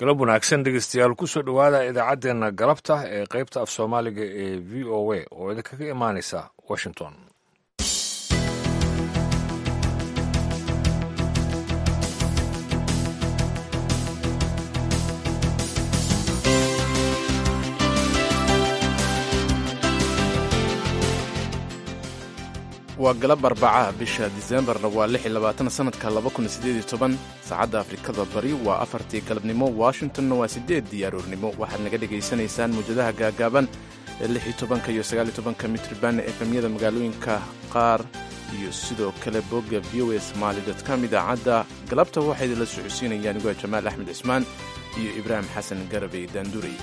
galab wanaagsan dhegeystayaal kusoo dhowaada idaacaddeenna galabta ee qaybta af soomaaliga ee v o a oo idinkaga imaanaysa washington waa galab arbacaha bisha diseembarna waa lix iyo labaatan sanadka laba kun sideed iyo toban saacadda afrikada bari waa afartii galabnimo washingtonna waa siddeeddii aroornimo waxaad naga dhegaysanaysaan muwjadaha gaagaaban ee lix iyo tobanka iyo sagaal iyo tobanka mitriban efemyada magaalooyinka qaar iyo sidoo kale bogga v o a somaali com idaacadda galabta waxaa idinla socodsiinayaan iguwa jamaal axmed cismaan iyo ibraahim xasan garabey daandurey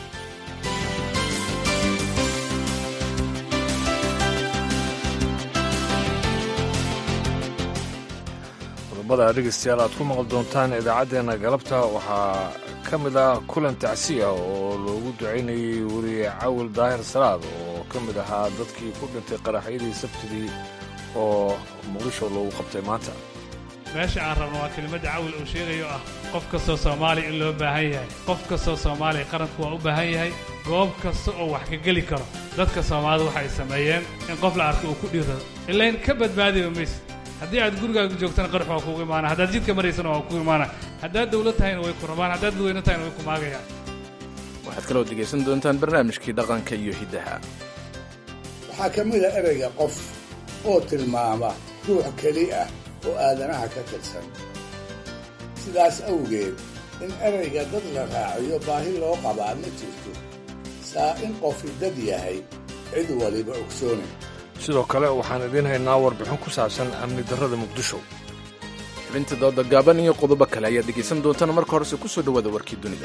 qodobada dhegeystayaal aad ku maqli doontaan idaacaddeenna galabta waxaa ka mid ah kulan tacsi ah oo loogu ducaynayay weriye cawil daahir salaad oo ka mid ahaa dadkii ku dhintay qaraxyadii sabtidii oo muqdisho loogu qabtay maanta meesha aan rabno waa kelimadda cawil uu sheegayo ah qof kastoo soomaaliya in loo baahan yahay qof kastoo soomaaliya qaranku waa u baahan yahay goob kasta oo wax ka geli karo dadka soomaalida waxa ay sameeyeen in qof la arko uu ku dhiirado ilayn ka badbaadiba mayse haddii aad gurigaaga joogtana qarax waa kugu imaana haddaad jidka maraysana waa kugu imaana haddaad dawlad tahayna way ku rabaan haddaad dadweyne tahayna way ku maagayaan waxaad kaloo dhegaysan doontaan barnaamijkii dhaqanka iyo hiddaha waxaa ka mid a ereyga qof oo tilmaama ruux keli ah oo aadanaha ka tirsan sidaas awgeed in ereyga dad la raaciyo baahi loo qabaa ma jirto saa in qofi dad yahay cid waliba ogsoonay sidoo kale waxaan idiin haynaa warbixin ku saabsan amni darrada muqdisho xubinta dooda gaaban iyo qodobo kale ayaad dhegaysan doontaan marka horese ku soo dhowaada warkii dunida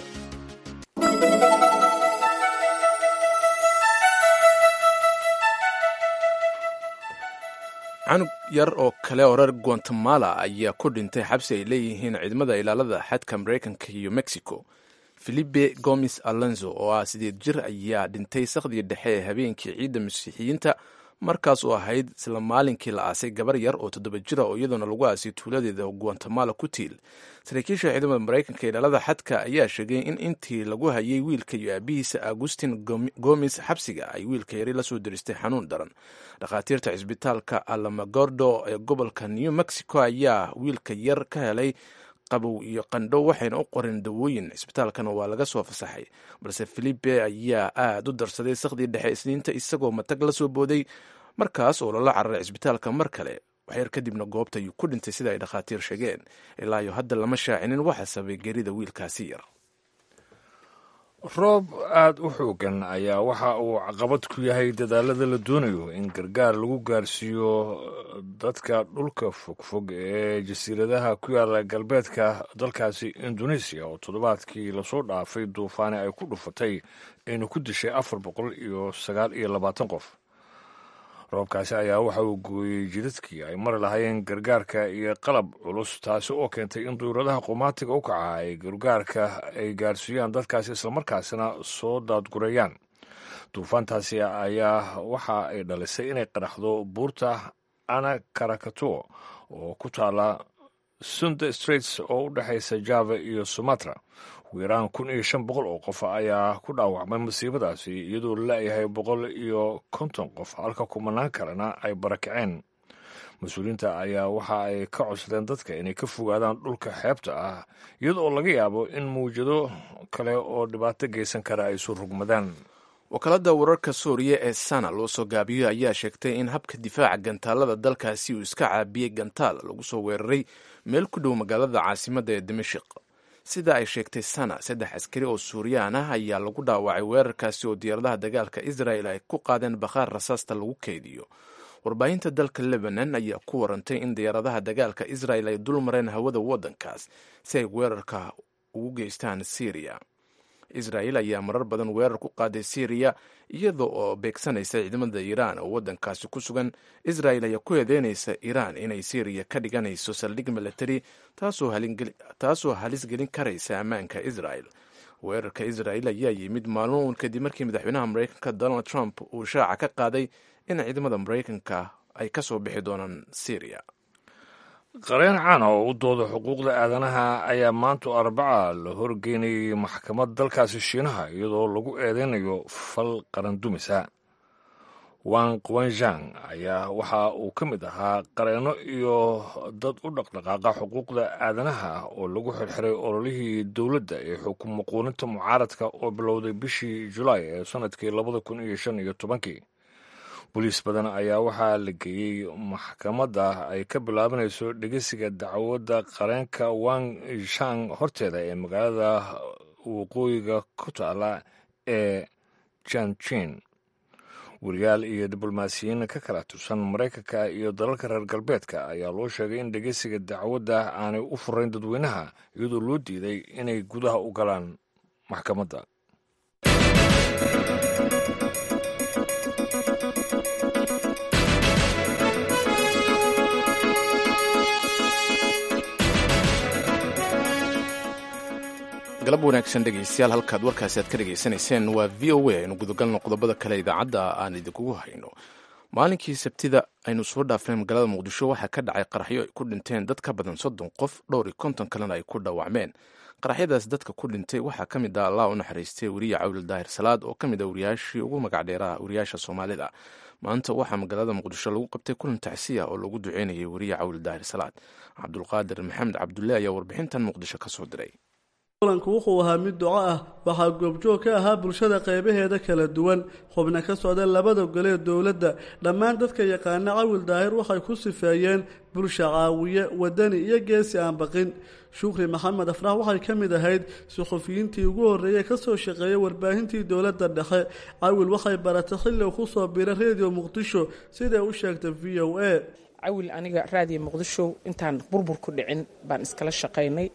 canug yar oo kale oo reer guatemala ayaa ku dhintay xabsi ay leeyihiin ciidamada ilaalada xadka maraykanka iyo mexico filipe gomes alonzo oo ah sideed jir ayaa dhintay sakhdii dhexe ee habeenkii ciidda masiixiyiinta markaas oo ahayd isla maalinkii la aasay gabar yar oo toddoba jira oo iyadoona lagu aasay tuuladeeda guatemala ku tiil saraakiisha ciidamada maraykanka ilaalada xadka ayaa sheegay in intii lagu hayay wiilka iyo aabihiisa agustin gomes xabsiga ay wiilka yari lasoo diristay xanuun daran dhakhaatiirta cisbitaalka alamagordo ee gobolka new mexico ayaa wiilka yar ka helay qabow iyo qandho waxayna u qoreen dawooyin cisbitaalkana waa laga soo fasaxay balse filipe ayaa aad u darsaday sakhdii dhexe isniinta isagoo matag la soo booday markaas oo lala cararay cisbitaalka mar kale waxyar kadibna goobta ayuu ku dhintay sida ay dhakhaatiir sheegeen ilaa iyo hadda lama shaacinin waxa sabay gerida wiilkaasi yar roob aad u xoogan ayaa waxa uu caqabad ku yahay dadaalada la doonayo in gargaar lagu gaarsiiyo dadka dhulka fogfog ee jasiiradaha ku yaala galbeedka dalkaasi indoneesiya oo toddobaadkii lasoo dhaafay duufaani ay ku dhufatay ayna ku dishay afar boqol iyo sagaal iyo labaatan qof roobkaasi ayaa waxa uu gooyey jidadkii ay mari lahaayeen gargaarka iyo qalab culus taasi oo keentay in duuradaha qumaatiga u kaca ay gargaarka ay gaarsiiyaan dadkaasi islamarkaasina soo daadgureeyaan duufaantaasi ayaa waxa ay dhalisay inay qaraxdo buurta ana karakatuo oo ku taala sunde straits oo u dhexaysa java iyo sumatra ugu yaraan kun iyo shan boqol oo qof ayaa ku dhaawacmay masiibadaasi iyadoo la-yahay boqol iyo konton qof halka kumanaan kalena ay barakaceen mas-uuliyiinta ayaa waxa ay ka codsadeen dadka inay ka fogaadaan dhulka xeebta ah iyadoo laga yaabo in mawjado kale oo dhibaato geysan kara ay isu rugmadaan wakaalada wararka suuriya ee sana loo soo gaabiyo ayaa sheegtay in habka difaaca gantaalada dalkaasi uu iska caabiyey gantaal lagu soo weeraray meel ku dhow magaalada caasimadda ee dimashik sida ay sheegtay sana saddex askari oo suuriyaan ah ayaa lagu dhaawacay weerarkaasi oo diyaaradaha dagaalka israel ay ku qaadeen bakhaar rasaasta lagu keydiyo warbaahinta dalka lebanon ayaa ku warantay in diyaaradaha dagaalka israel ay dul mareen hawada waddankaas si ay weerarka ugu geystaan syriya israel ayaa marar badan weerar ku qaaday syriya iyada oo beegsanaysa ciidamada iiraan oo waddankaasi ku sugan israel ayaa ku eedeynaysa iiraan inay syriya ka dhiganayso saldhig military taasoo halis gelin karaysa ammaanka israel weerarka israel ayaa yimid maalmo uun kadib markii madaxweynaha maraykanka donald trump uu shaaca ka qaaday in ciidamada maraykanka ay ka soo bixi doonaan syriya qareen caana oo u dooda xuquuqda aadanaha ayaa maanta arbaca la horgeynayay maxkamad dalkaasi shiinaha iyadoo lagu eedeynayo fal qaran dumisa wang quanzhang ayaa waxa uu ka mid ahaa qareenno iyo dad u dhaqdhaqaaqa xuquuqda aadanaha oo lagu xirxiray ololihii dowladda ee xukum muquuninta mucaaradka oo bilowday bishii julaay ee sannadkii labada kun iyo shan iyo tobankii boliis badan ayaa waxaa la geeyey maxkamadda ay ka bilaabanayso dhegeysiga dacwadda qareenka wang shang horteeda ee magaalada waqooyiga ku taala ee janjin wariyaal iyo diblomaasiyiin ka kala tirsan maraykanka iyo dalalka reer galbeedka ayaa loo sheegay in dhegeysiga dacwadda aanay u furayn dadweynaha iyadoo loo diiday inay gudaha u galaan maxkamadda galab wanaagsan dhegaystayaal halkaad warkaasi aad ka dhegaysanayseen waa v o a aynu gudagalno qodobada kale idaacadda aan idinkugu hayno maalinkii sabtida aynu soo dhaafnay magaalada muqdisho waxaa ka dhacay qaraxyo ay ku dhinteen dad ka badan soddon qof dhowr iyo konton kalena ay ku dhaawacmeen qaraxyadaas dadka ku dhintay waxaa ka mid ah allah u naxariistay weriye cawil daahir salaad oo ka mid ah wariyaashii ugu magac dheeraha wariyaasha soomaalida maanta waxaa magaalada muqdisho lagu qabtay kulan tacsiya oo lagu duceynayay weriye cawil daahir salaad cabdulqaadir maxamed cabdulle ayaa warbixintan muqdisho ka soo diray kulanku wuxuu ahaa mid duco ah waxaa goobjoog ka ahaa bulshada qaybaheeda kala duwan xubna ka socda labada golee dowladda dhammaan dadka yaqaana cawil daahir waxay ku sifeeyeen bulsha caawiye wadani iyo geesi aan baqin shukri maxamed afrax waxay ka mid ahayd suxufiyiintii ugu horreeyey ka soo shaqeeyay warbaahintii dowladda dhexe cawil waxay baratay xilli ku soo biray reediyo muqdisho siday u sheegtay v o a cawil aniga raadiyo muqdisho intaan burbur ku dhicin baan iskala shaqaynay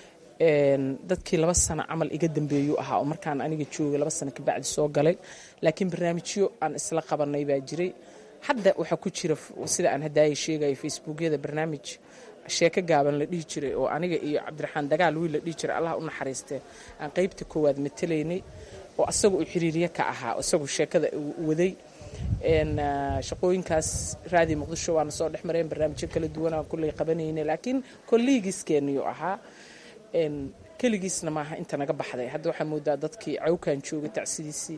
dadkii laba sano camal iga dambeeyuu ahaa oo markaan aniga joogay laba sano kabacdi soo galay laakiin barnaamijyo aan isla qabanay baa jiray hadda waxaa ku jira sida aan hadaaya sheegaya facebookyada barnaamij sheeko gaaban la dhihi jiray oo aniga iyo cabdiraxmaan dagaal wiil la dhihi jiray allah u naxariistee aan qeybta koowaad matalaynay oo asaga uu xiriirye ka ahaa isagu sheekada waday shaqooyinkaas raadi muqdisho waana soo dhex mareen barnaamijyo kala duwan aan kulley qabanaynay laakiin kolliigiiskeeniyu ahaa keligiisna maaha inta naga baxday hadda waxaa moodaa dadkii cawkaan joogay tacsidiisii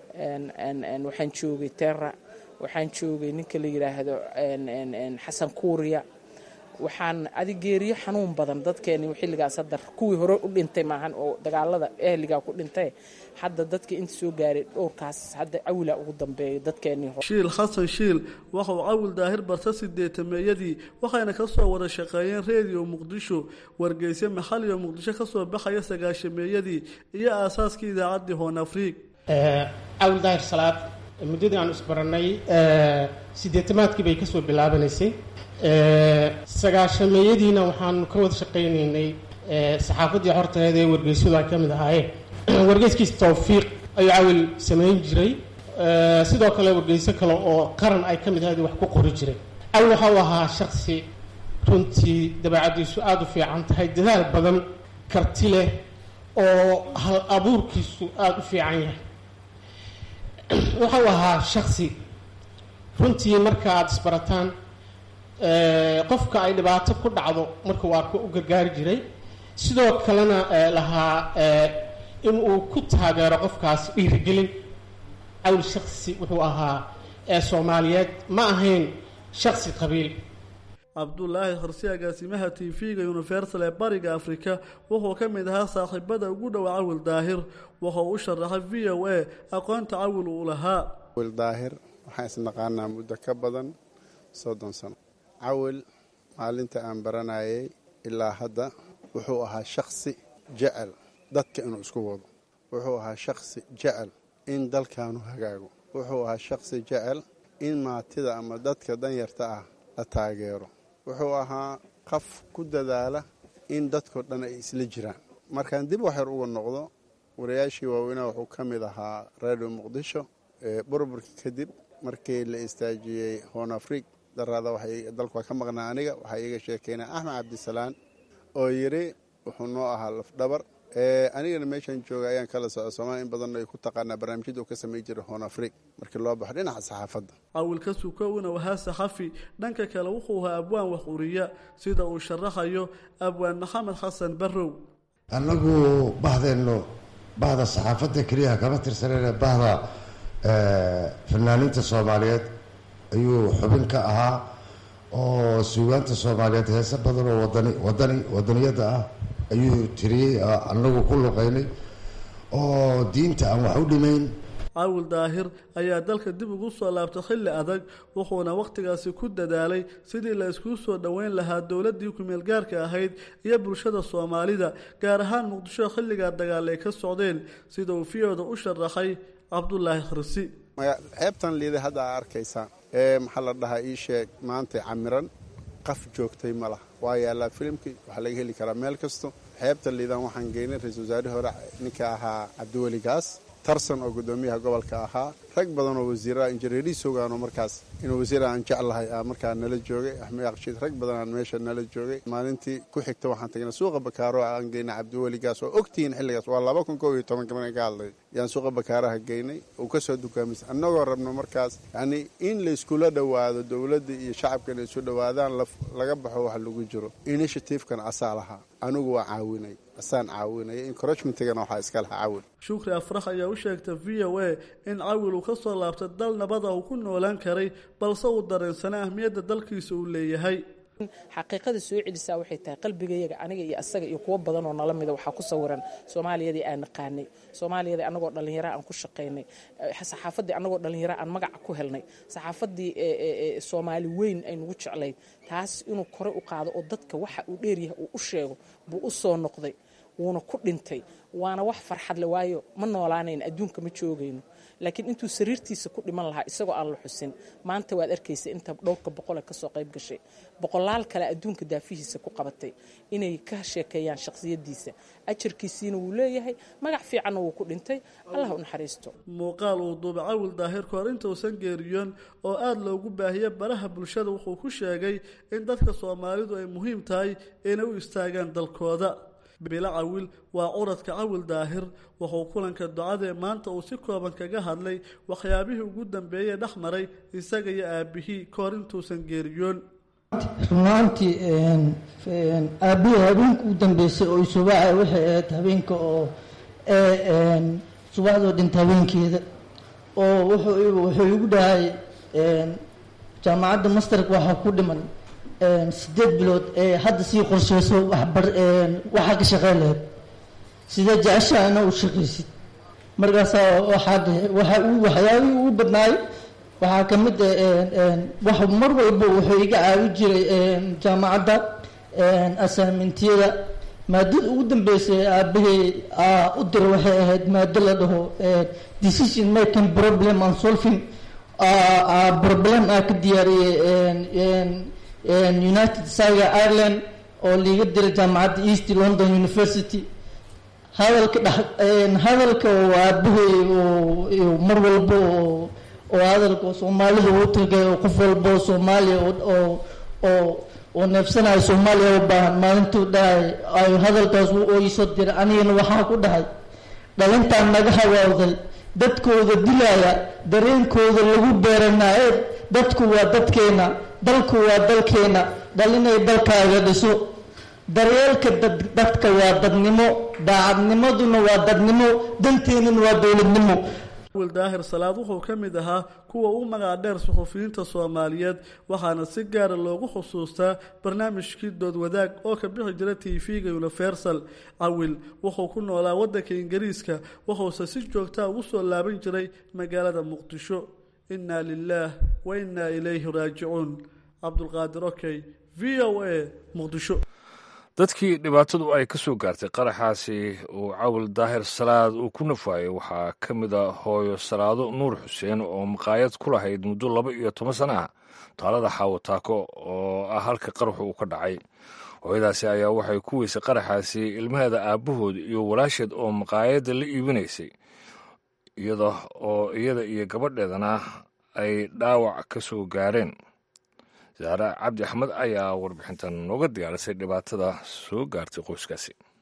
waxaan joogay terra waxaan joogay ninka la yidhaahdo xasan kuuriya waxaan adigeeriyo xanuun badan dadkeeni xilligaas hadda kuwii hore u dhintay maahan oo dagaalada ehligaa ku dhintay hadda dadkii inta soo gaaray dhowrkaas hadda cawila ugu dambeeyo dadkeenii shiil xasan shiil waxa uu cawil daahir barta sideetameeyadii waxayna ka soo wada shaqeeyeen reediyo muqdisho wargeysyo maxaliyo muqdisho ka soo baxaya sagaashameeyadii iyo aasaaskii idaacaddii hoon afriig cawil daahir salaad muddadii aan isbarannay sideetamaadkii bay kasoo bilaabanaysay sagaashameeyadiina waxaanu ka wada shaqaynaynay saxaafaddii horteeda ee wargeysyadu ay ka mid ahaayeen wargeyskiis tawfiiq ayuu cawil samayn jiray sidoo kale wargeyso kale oo qaran ay ka mid ahayd wax ku qori jiray cawil waxa uu ahaa shaksi runtii dabeecaddiisu aada u fiican tahay dadaal badan karti leh oo hal abuurkiisu aada u fiican yahay waxa uu ahaa shaksi runtii marka aada isbarataan qofka ay dhibaato ku dhacdo markuu arko u gargaari jiray sidoo kalena lahaa in uu ku taageero qofkaas dhiirigelin cawl shaksi wuxuu ahaa soomaaliyeed ma ahayn shaksi qabiil cabdulaahi xorsi agaasimaha t v-ga universal ee bariga afrika wuxuu ka mid ahaa saaxiibada ugu dhowa cawil daahir wuxuu u sharaxay v o a aqoonta cawil uu lahaa cawil daahir waxaan isnaqaanaa muddo ka badan soddon sano cawil maalinta aan baranayay ilaa hadda wuxuu ahaa shaksi jecel dadka inuu isku wado wuxuu ahaa shaksi jecel in dalkaanu hagaago wuxuu ahaa shaksi jecel in maatida ama dadka danyarta ah la taageero wuxuu ahaa qaf ku dadaala in dadkao dhan ay isla jiraan markaan dib waxyar uga noqdo wariyaashii waaweynaa wuxuu ka mid ahaa radio muqdisho burburka kadib markii la istaajiyey hoon afriig daraada dalku waa ka maqnaa aniga waxaa iiga sheekeynaa axmed cabdisalaan oo yidhi wuxuu noo ahaa lafdhabar anigana meeshaan jooga ayaan kala soco soomaaliya in badanna ay ku taqaanaa barnaamijyada uu ka samay jiray hoon afrig markii loo baxo dhinaca saxaafadda cawilka sukowna wahaa saxafi dhanka kale wuxuu ahaa abwaan wax uriya sida uu sharaxayo abwaan maxamed xasan barrow annagu bahdeenno bahda saxaafadda keliyaha kama tirsanayna bahda fanaaniinta soomaaliyeed ayuu xubin ka ahaa oo suugaanta soomaaliyeed heese badan oo wadani wadani wadaniyadda ah ayuu tiriyey annagu ku luqaynay oo diinta aan wax u dhimayn caawil daahir ayaa dalka dib ugu soo laabtay xilli adag wuxuuna wakhtigaasi ku dadaalay sidii la iskuu soo dhoweyn lahaa dowladdii ku-meelgaarka ahayd iyo bulshada soomaalida gaar ahaan muqdisho xilligaa dagaal ay ka socdeen sida uu fiyooda u sharaxay cabdulaahi khrisi xeebtan liiday hadda aa arkaysaa ee maxaa la dhahaa ii sheeg maanta camiran qaf joogtay ma lah waa yaallaa filimkii waxaa laga heli karaa meel kasto xeebta liidan waxaan geynay ra-iisul wasaarihii hore ninka ahaa cabdiweli gaas tarsan oo guddoomiyaha gobolka ahaa rag badan oo wasiiraha injineeriis ogaano markaas inuu wasiir aan jeclahay aa markaa nala joogay axmed aqshiid rag badan aan meesha nala joogay maalintii ku xigta waxaan tagnay suuqa bakaaro aan geynay cabdiweli gaas oo ogtihiin xilligaas waa laba kun kow iyo tobanka markaan ka hadlay yaan suuqa bakaaraha geynay uu ka soo dukaamaysa annagoo rabno markaas yacnii in layskula dhowaado dowladda iyo shacabka inay isu dhowaadaan laga baxo wax lagu jiro initiativekan asaa lahaa anigu waa caawinay asaan caawinaya encouragementigana waxaa iska lahaa cawil shukri afrax ayaa u sheegtay v o a in cawil uu ka soo laabtay dal nabada uu ku noolaan karay balse uu dareensanay ahmiyadda dalkiisa uu leeyahay xaqiiqada soo celisaa waxay tahay qalbigayaga aniga iyo asaga iyo kuwo badan oo nala mida waxaa ku sawiran soomaaliyadii aan naqaanay soomaaliyadii annagoo dhallinyara aan ku shaqaynay saxaafaddii annagoo dhallinyara aan magaca ku helnay saxaafaddii soomaali weyn ay nagu jeclayd taas inuu kore u qaado oo dadka waxa uu dheeryahay uu u sheego buu u soo noqday wuuna ku dhintay waana wax farxad le waayo ma noolaanayn adduunka ma joogayno laakiin intuu sariirtiisa ku dhiman lahaa isagoo aan la xusin maanta waad arkaysa inta dhowrka boqole kasoo qayb gashay boqolaal kale adduunka daafihiisa ku qabatay inay ka sheekeeyaan shakhsiyadiisa ajarkiisiina wuu leeyahay magac fiicanna wuu ku dhintay allah u naxariisto muuqaal uu duuba cawil daahir kahor intausan geeriyoon oo aada loogu baahiye baraha bulshada wuxuu ku sheegay in dadka soomaalidu ay muhiim tahay inay u istaagaan dalkooda bilo cawil waa curadka cawil daahir wuxuu kulanka ducadee maanta uu si kooban kaga hadlay waxyaabihii ugu dambeeyey dhex maray isaga iyo aabihii kahor intuusan geeriyoon runaantii aabihii habeenka u dambeysay oo subaca waxay ahayd habeenka oo subaxdoo dhinta habeenkeeda oo wuxuu igu dhahay jaamacadda masterka waxaa ku dhiman sideed bilood ee hadda sii qorsheyso waxaa ka shaqey lahayd sidee jeceshaa ina u shaqaysid markaasaa waxyaabihii ugu badnaay waxaa ka mid wax mar walba wuxuu iga caawi jiray jaamacadda asaamentiyada maadada ugu dambeysay aabahey u dira waxay ahayd maado la dhaho decision making problem and solving problem aa ka diyaariyey united saga ireland oo liiga diray jaamacadda east london university hadalka dh hadalka oo aabahey mar walba oo oo hadalka soomaalida uu tagay oo qof walba oo soomaaliya oo oo oo neefsanayo soomaaliya u baahan maalintuu dhahay ay hadalkaas oo iisoo diray anigana waxaa ku dhahay dhalintaan naga hawaawday dadkooda dilaya dareenkooda lagu beeranaa ee dadku waa dadkeena dalku waa dalkeena dhalinay dalkaaga dhiso daryeelka dadka waa dadnimo daacadnimaduna waa dadnimo danteenuna waa dowladnimo wil daahir salaad wuxuu ka mid ahaa kuwa u magac dheer suxufiyiinta soomaaliyeed waxaana si gaara loogu xusuustaa barnaamijkii dood wadaag oo ka bixi jira tv-ga universal cawil wuxuu ku noolaa waddanka ingiriiska wuxuuse si joogtaa ugu soo laaban jiray magaalada muqdisho inna lilaah wa innaa ilayhi raajicuun cabdulqaadir okey v o a muqdisho dadkii dhibaatadu ay ka soo gaartay qaraxaasi uu cawil daahir salaad uu ku nafaayay waxaa ka mid a hooyo salaado nuur xuseen oo maqaayad ku lahayd muddo laba iyo toban sana ah taalada xaawataako oo ah halka qaraxu uu ka dhacay hooyadaasi ayaa waxay ku weysay qaraxaasi ilmaheeda aabbahood iyo walaasheed oo maqaayadda la iibinaysay iyada oo iyada iyo gabadheedana ay dhaawac ka soo gaareen saare cabdi axmed ayaa warbixintan nooga diyaarisay dhibaatada soo gaartay qoyskaasi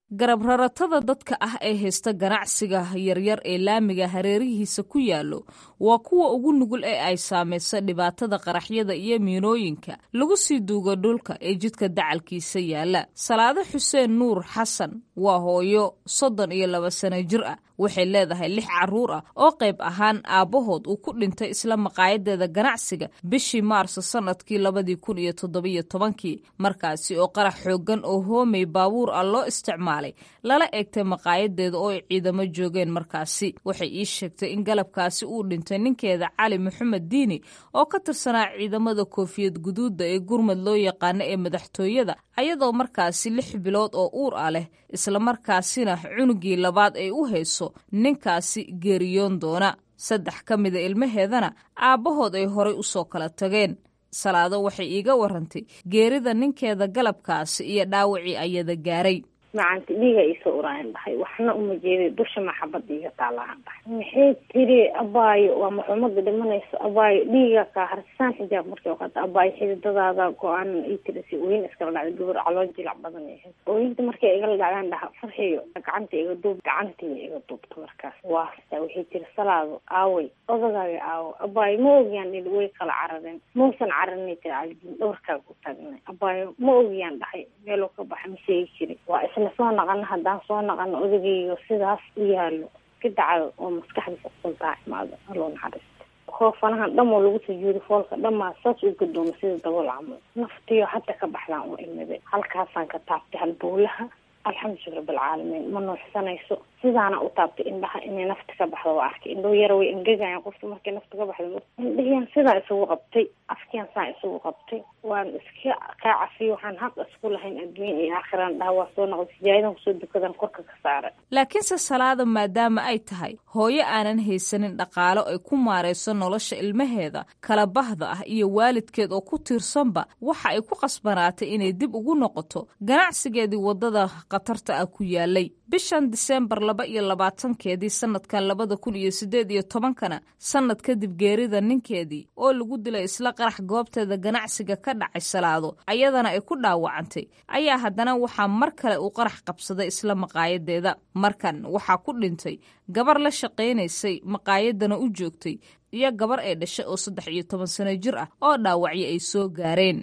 garab raratada dadka ah ee haysta ganacsiga yaryar ee laamiga hareerihiisa ku yaallo waa kuwa ugu nugul ee ay saamayso dhibaatada qaraxyada iyo miinooyinka lagu sii duugo dhulka ee jidka dacalkiisa yaalla salaado xuseen nuur xasan waa hooyo soddon iyo laba sano jir ah waxay leedahay lix carruur ah oo qayb ahaan aabbahood uu ku dhintay isla maqaayadeeda ganacsiga bishii maarso sannadkii labadii kun iyo toddobiyo tobankii markaasi oo qarax xooggan oo hoomay baabuur ah loo isticmaalay lala eegtay maqaayadeeda oo ay ciidamo joogeen markaasi waxay ii sheegtay in galabkaasi uu dhintay ninkeeda cali maxamed diini oo ka tirsanaa ciidamada koofiyad guduudda ee gurmad loo yaqaano ee madaxtooyada ayadoo markaasi lix bilood oo uur ah leh islamarkaasina cunugii labaad ay u hayso ninkaasi geeriyoon doona saddex ka mida ilmaheedana aabbahood ay horay u soo kala tageen salaado waxay iiga warantay geerida ninkeeda galabkaasi iyo dhaawacii ayada gaaray macanti dhiiga iisoo uraayan dhahay waxna uma jeeday dusha maxabad iiga taalaan dhahay maxay tiri abaayo waa maxuumada dhimanayso abaayo dhiiga kaa harsaan xijaab markii oqata abaayo xididadaada go-aan ii tiri si ooyin iskala dhacday gabar caloo jilac badan ahayd ooyinta markay igala dhacdaan dhaha farxiyo gacanta iga duub gacantii iga duubta markaas waa hastaa waxay tiri salaado aaway odagaaga aawo abaayo ma ogiyaan dhili way kala carareen mausan cararinay tiri caljin dhowrkaaga u taagnay abaayo ma ogiyaan dhahay meeluu ka baxa ma sheegi jirin waa isla soo naqano haddaan soo naqano odagaygo sidaas u yaalo ka dacdo oo maskaxdiisa sultaa imaado aloo naxariista hoofanahan dhamoo lagu sujuuday foolka dhamaa saas u gadooma sida dabool camal naftiyo hadda ka baxdaan u imiday halkaasaan ka taabtay halbowlaha alxamdu rabbilcaalamiin ma nuuxsanayso sidaana u taabtay indhaha inay nafta ka baxdo waa arkay indhoo yara way engegayan qofka markay nafta ka baxdo indhahiyaan sidaa isugu qabtay afkiyaan saa isugu qabtay waan iska kaa cafiyo waxaan xaq isku lahayn adduunya iyo aakhiraan dhaha waa soo noqday sijaayadan kusoo dukadan korka ka saaray laakiinse salaada maadaama ay tahay hooyo aanan haysanin dhaqaalo ay ku maarayso nolosha ilmaheeda kala bahda ah iyo waalidkeed oo ku tiirsanba waxa ay ku qasbanaatay inay dib ugu noqoto ganacsigeedii waddada khatarta ah ku yaalay bishan diseembar laba iyo labaatankeedii sanadkan labada kun iyo sideed iyo tobankana sanad kadib geerida ninkeedii oo lagu dilay isla qarax goobteeda ganacsiga ka dhacay salaado ayadana ay ku dhaawacantay ayaa haddana waxaa mar kale uu qarax qabsaday isla maqaayadeeda markan waxaa ku dhintay gabar la shaqaynaysay maqaayadana u joogtay iyo gabar ay dhashay oo saddex iyo toban sano jir ah oo dhaawacyo ay soo gaareen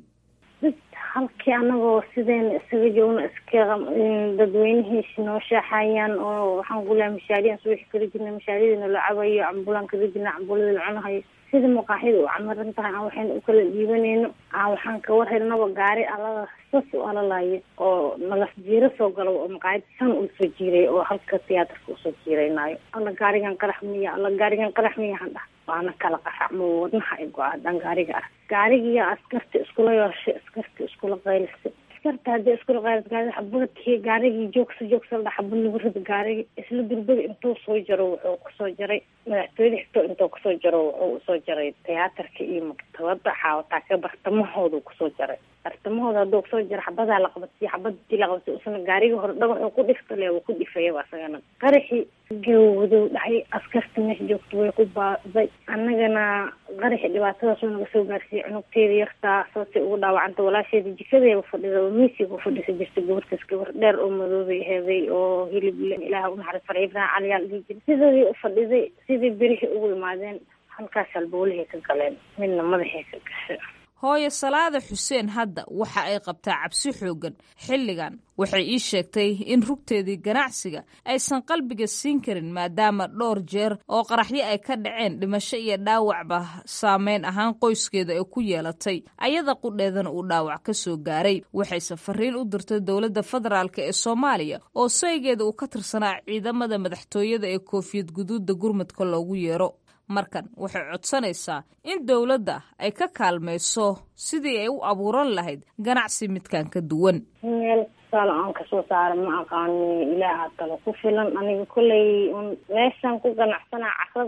halkii anagoo sideena isaga joogno iska dadweynihiisi noo shaaxayaan oo waxaan ku lehay mashaariyan subaxi kala jirna mashaariyadina la cabayo cambulaan kala jirna cambulada la cunahayo sida maqaaxida u camaran tahay aan waxayna u kala dhiibanayno aan waxaan ka warhelnaba gaari alada sas u alalaya oo nalaf jiiro soo galo oo maqaayad san uu soo jiiray oo halka tiyaatarka usoo jiiraynaayo alla gaarigan qarax miya alla gaarigan qarax miya han dhah waana kala qaracmo wadnaha ay go-a haddaan gaariga arag gaarigiiyo askarta iskula yooshay askarta iskula qaylisay askarta haddii iskula qaylis gaari xabadkii gaarigii joogsa joogsa la xabad lagu rida gaarigi isla durbada intuu soo jaro wuxuu kusoo jaray madaxtooyada xigto intuu kusoo jaro wuxuu usoo jaray tiyaatarka iyo maktabada xaawataa ka bartamahooda kusoo jaray bartamahooda hadduu kusoo jaro xabadaa la qabadsiyo xabadii la qabadsiy usana gaarigii hore dhagaxuu ku dhifta le wuu ku dhifayaba asagana qaraxii gawdow dhahay askarta meesha joogta way ku baaday annagana qaraxi dhibaatadaas oo naga soo gaarsiiyey cunugteeda yartaa saasay ugu dhaawacanta walaasheeda jikadeeba fadhida miisiga ufadhisa jirta gabartaas gabar dheer oo madoobay heeday oo hilib ilaah unaxaris farci ibrahim caliyaal dhihi jira sidoodii ufadhiday sidii berihii ugu imaadeen halkaas halbowlahay ka galeen midna madaxay ka gashay hooyo salaada xuseen hadda waxa ay qabtaa cabsi xooggan xilligan waxay ii sheegtay in rugteedii ganacsiga aysan qalbiga siin karin maadaama dhowr jeer oo qaraxyo ay ka dhaceen dhimasho iyo dhaawacba saameyn ahaan qoyskeeda ay ku yeelatay ayada qudheedana uu dhaawac ka soo gaaray waxayse fariin u dirtay dowladda federaalk ee soomaaliya oo saygeeda uu ka tirsanaa ciidamada madaxtooyada ee koofiyad guduudda gurmadka loogu yeero markan waxay codsanaysaa in dowladda ay ka kaalmayso sidii ay u abuuran lahayd ganacsi midkan ka duwan meel tusaale aan kasoo saara ma aqaani ilaaha talo ku filan aniga kolley un meeshaan ku ganacsanaa caradaas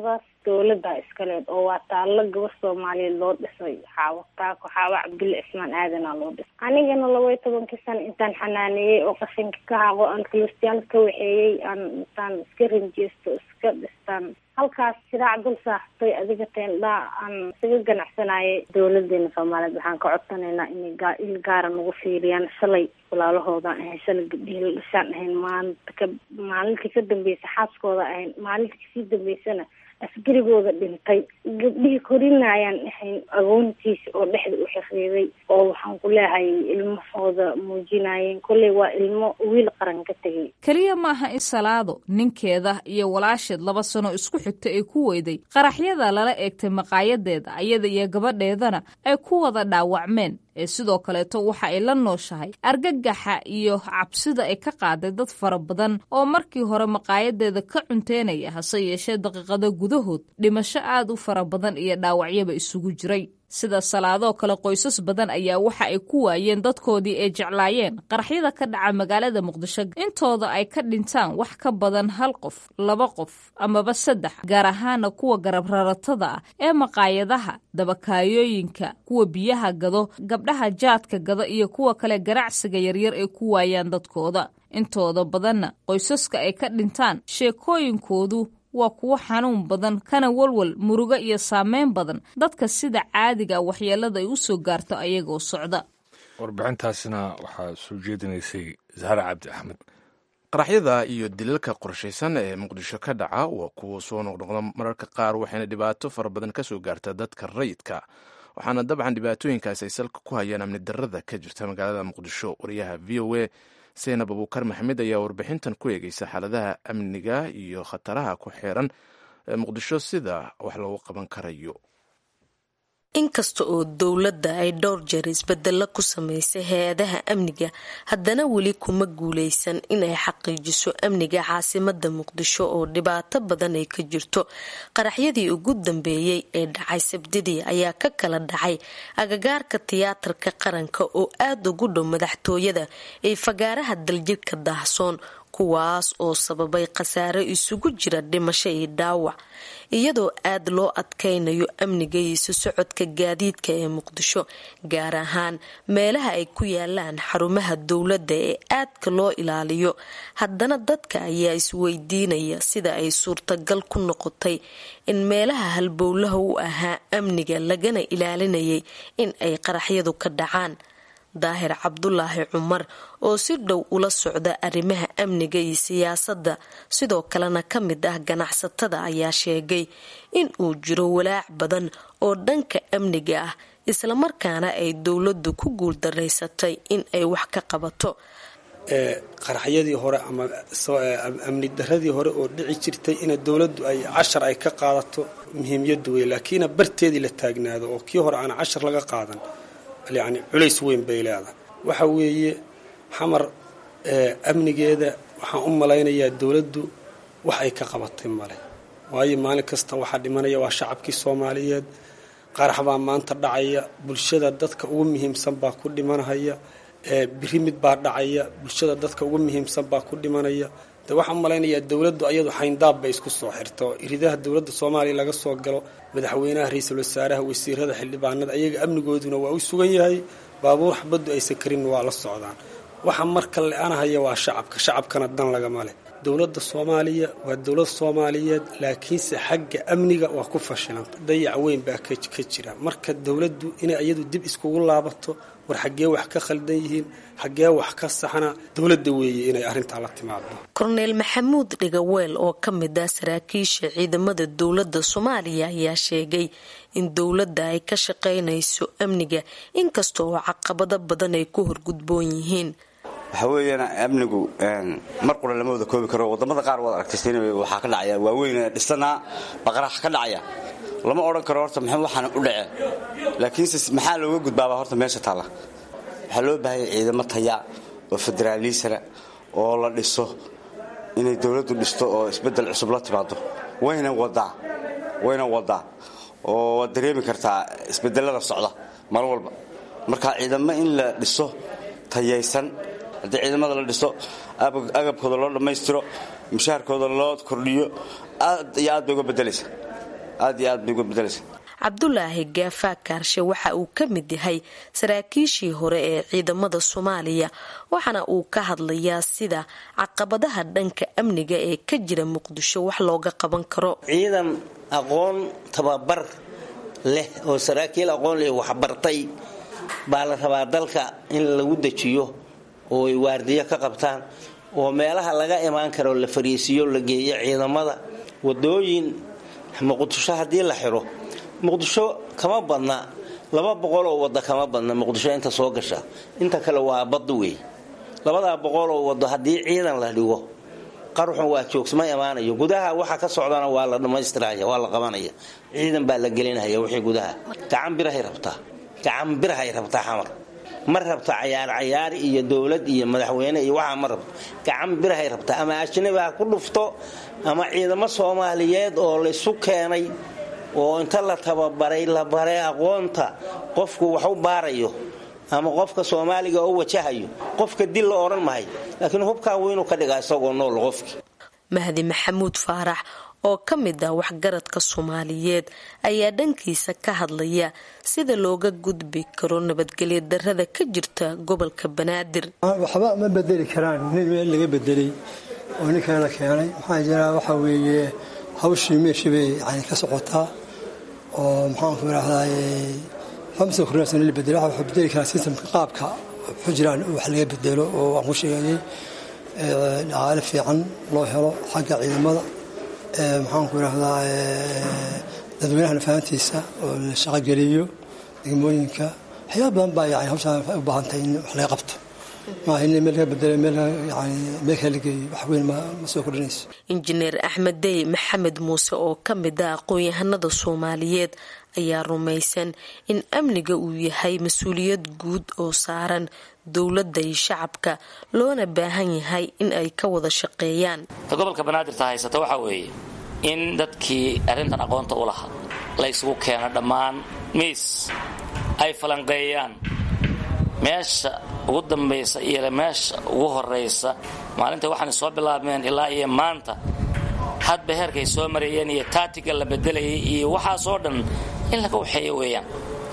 dowladda iskaleed oo waa taallo gabar soomaaliyeed loo dhisay xaawo taako xaawo cabdulle cismaan aadanaa loo dhisay anigana laba iyo tobankii sano intaan xanaaneeyey oo qashinka ka haqo aan kilistiyaal ka waxeeyey aan intaan iska rinjeysto iska dhistaan halkaas shiraac dul saaxtay adiga teendhaa aan isaga ganacsanayay dowladeena soomaaliyeed waxaan ka codsanaynaa inay gaa il gaara nagu fiiriyaan shalay walaalahoodaan ahayn shalay gabdhihii la dhashaan ahayn maalinta ka maalintii ka dambeysay xaaskooda ahayn maalinta kasii dambeysana askarigooda dhintay gabdhihii korinayaan ahayn agoontiisa oo dhexda u xiriiday oo waxaan ku leehay ilmahooda muujinayeen kolley waa ilmo wiil qaran ka tegay keliya maaha in salaado ninkeeda iyo walaasheed laba sano isku xigta ay ku weyday qaraxyada lala eegtay maqaayadeeda ayada iyo gabadheedana ay ku wada dhaawacmeen ee sidoo kaleeto waxa ay la nooshahay argagaxa iyo cabsida ay ka qaaday dad fara badan oo markii hore maqaayadeeda ka cunteynaya hase yeeshee daqiiqado gudahood dhimasho aad u fara badan iyo dhaawacyaba isugu jiray sida salaadoo kale qoysas badan ayaa waxa ay ku waayeen dadkoodii ay jeclaayeen qaraxyada ka dhaca magaalada muqdisho intooda ay ka dhintaan wax ka badan hal qof laba qof amaba saddex gaar ahaana kuwa garab raratada ah ee maqaayadaha dabakaayooyinka kuwa biyaha gado gabdhaha jaadka gada iyo kuwa kale ganacsiga yaryar ay ku waayaan dadkooda intooda badanna qoysaska ay ka dhintaan sheekooyinkoodu waa kuwo xanuun badan kana walwal murugo iyo saameyn badan dadka sida caadiga waxyeelada ay u soo gaarto ayagoo socda warbixintaasina waxaa soo jeedinaysay zahra cabdi axmed qaraxyada iyo dilalka qorshaysan ee muqdisho ka dhaca waa kuwa soo noqnoqda mararka qaar waxayna dhibaato fara badan ka soo gaarta dadka rayidka waxaana dabcan dhibaatooyinkaas ay salka ku hayaan amni darada ka jirta magaalada muqdisho wariyaha v o a seenab abuukar maxamed ayaa warbixintan ku eegeysa xaaladaha amniga iyo khataraha ku xeeran ee muqdisho sida wax loogu qaban karayo inkasta oo dowladda ay dhowr jeer isbedelo ku sameysay hay-adaha amniga haddana weli kuma guuleysan inay xaqiijiso amniga caasimada muqdisho oo dhibaato badan ay ka jirto qaraxyadii ugu dambeeyey ee dhacay sabdidii ayaa ka kala dhacay agagaarka tiyaatarka qaranka oo aada ugu dhow madaxtooyada ee fagaaraha daljirka daahsoon kuwaas oo sababay khasaare isugu jira dhimasho iyo dhaawac iyadoo aad loo adkaynayo amniga iyo isu socodka gaadiidka ee muqdisho gaar ahaan meelaha ay ku yaalaan xarumaha dowladda ee aadka loo ilaaliyo haddana dadka ayaa isweydiinaya sida ay suurtagal ku noqotay in meelaha halbowlaha u ahaa amniga lagana ilaalinayay in ay qaraxyadu ka dhacaan daahir cabdulaahi cumar oo si dhow ula socda arrimaha amniga iyo siyaasadda sidoo kalena ka mid ah ganacsatada ayaa sheegay in uu jiro walaac badan oo dhanka amniga ah islamarkaana ay dowladdu ku guuldaraysatay in ay wax ka qabato qaraxyadii hore ama amni daradii hore oo dhici jirtay ina dowladdu ay cashar ay ka qaadato muhiimyadu wey laakiina barteedii la taagnaado oo kii hore aan cashar laga qaadan yacni culays weyn bay leedahay waxa weeye xamar amnigeeda waxaan u malaynayaa dowladdu wax ay ka qabatay male waayo maalin kasta waxaa dhimanaya waa shacabkii soomaaliyeed qarax baa maanta dhacaya bulshada dadka ugu muhiimsan baa ku dhimanahaya biri mid baa dhacaya bulshada dadka ugu muhiimsan baa ku dhimanaya de waxaan u malaynayaa dowladdu ayadu xayndaab bay isku soo xirto iridaha dowladda soomaaliya laga soo galo madaxweynaha ra-iisul wasaaraha wasiirada xildhibaanada ayaga amnigooduna waa u sugan yahay baabuur xabaddu aysan karinna waa la socdaan waxa marka le-anahaya waa shacabka shacabkana dan lagama leh dowladda soomaaliya waa dowlad soomaaliyeed laakiinse xagga amniga waa ku fashilanta dayac weyn baa ka jira marka dowladdu inay iyadu dib iskugu laabato war xaggee wax ka khaldan yihiin xaggee wax ka saxna dowladda weeye inay arrintaa la timaado korneel maxamuud dhigaweel oo ka mid ah saraakiisha ciidamada dowladda soomaaliya ayaa sheegay in dowladda ay ka shaqaynayso amniga inkasta oo caqabado badan ay ku horgudboon yihiin waxaa weeyaan amnigu mar qura lama wada koobi karo wadamada qaar waad aragtay sin waxaa ka dhacaya waaweyn dhisanaa baqarax ka dhacaya lama odhan karo horta maxay waxaana u dhaceen laakiinse maxaa looga gudbaabaa horta meesha taalla waxaa loo baahaya ciidamo taya oo federaalisana oo la dhiso inay dowladdu dhisto oo isbeddel cusub la timaado wayna wadaa wayna wadaa oo waad dareemi kartaa isbedelada socda mar walba marka ciidamo in la dhiso tayaysan haddii ciidamada la dhiso agabkooda loo dhammaystiro mushaharkooda loo kordhiyo aad iyo aad bay uga bedelaysa aad iyo aad bay uga bedelaysa cabdulaahi gaafaa kaarshe waxa uu ka mid yahay saraakiishii hore ee ciidamada soomaaliya waxaana uu ka hadlayaa sida caqabadaha dhanka amniga ee ka jira muqdisho wax looga qaban karo ciidan aqoon tababar leh oo saraakiil aqoon leh waxbartay baa la rabaa dalka in lagu dejiyo oo ay waardiyo ka qabtaan oo meelaha laga imaan karo la fariisiyo la geeyo ciidamada wadooyin muqdisho haddii la xiro muqdisho kama badna laba boqol oo wado kama badna muqdisho inta soo gasha inta kale waa bad wey labadaa boqol oo wado haddii ciidan la dhigo qaruxun waa joogsma imaanayo gudaha waxa ka socdana waa la dhammaystiraya waa la qabanaya ciidan baa la gelinaya wixii gudaha gacan birahay rabtaa gacan birahay rabtaa xamar ma rabto cayaar cayaari iyo dowlad iyo madaxweyne iyo waxaa ma rabto gacan birahay rabtaa ama ajnabi ha ku dhufto ama ciidamo soomaaliyeed oo laysu keenay oo inta la tababaray la baray aqoonta qofku wax u baarayo ama qofka soomaaliga oo wajahayo qofka dil la odhan mahay laakiin hubkaa weynuu ka dhigaa isagoo nool qofkii mahdi maxamuud faarax oo ka mid ah waxgaradka soomaaliyeed ayaa dhankiisa ka hadlaya sida looga gudbi karo nabadgelyo darada ka jirta gobolka banaadir waxba ma bedeli karaan nin meel laga bedelay oo ninkan la keenay maxaa jira waxa weeye hawshii meeshii bay yani ka socotaa oo maxaanku idhaahdaay xamsa kurnasan la bedelo waxa bedeli karaa sistamka qaabka ku jiraan wax laga bedelo oo waan ku sheegayay dhaqaale fiican loo helo xagga ciidamada maxaanku idhaahdaa dadweynahana fahantiisa oo la shaqogeliyo degmooyinka waxyaaba badan baa yani hawshaan u baahantahay in wax laga qabto maaha in meel laga bedelo meel yani meel kale la geeyo wax weyn ma soo kordhinayso injineer axmed dey maxamed muuse oo ka mid ah aqoon-yahanada soomaaliyeed ayaa rumaysan in amniga uu yahay mas-uuliyad guud oo saaran dowladda iyo shacabka loona baahan yahay in ay ka wada shaqeeyaan ta gobolka banaadirta haysata waxaa weeye in dadkii arrintan aqoonta u lahaa la ysugu keeno dhammaan miis ay falanqeeyaan meesha ugu dambaysa iyo meesha ugu horaysa maalinta waxaana soo bilaabmeen ilaa iyo maanta hadba heerkay soo marayeen iyo taatiga la bedelayay iyo waxaasoo dhan in laga waxeeyo weeyaan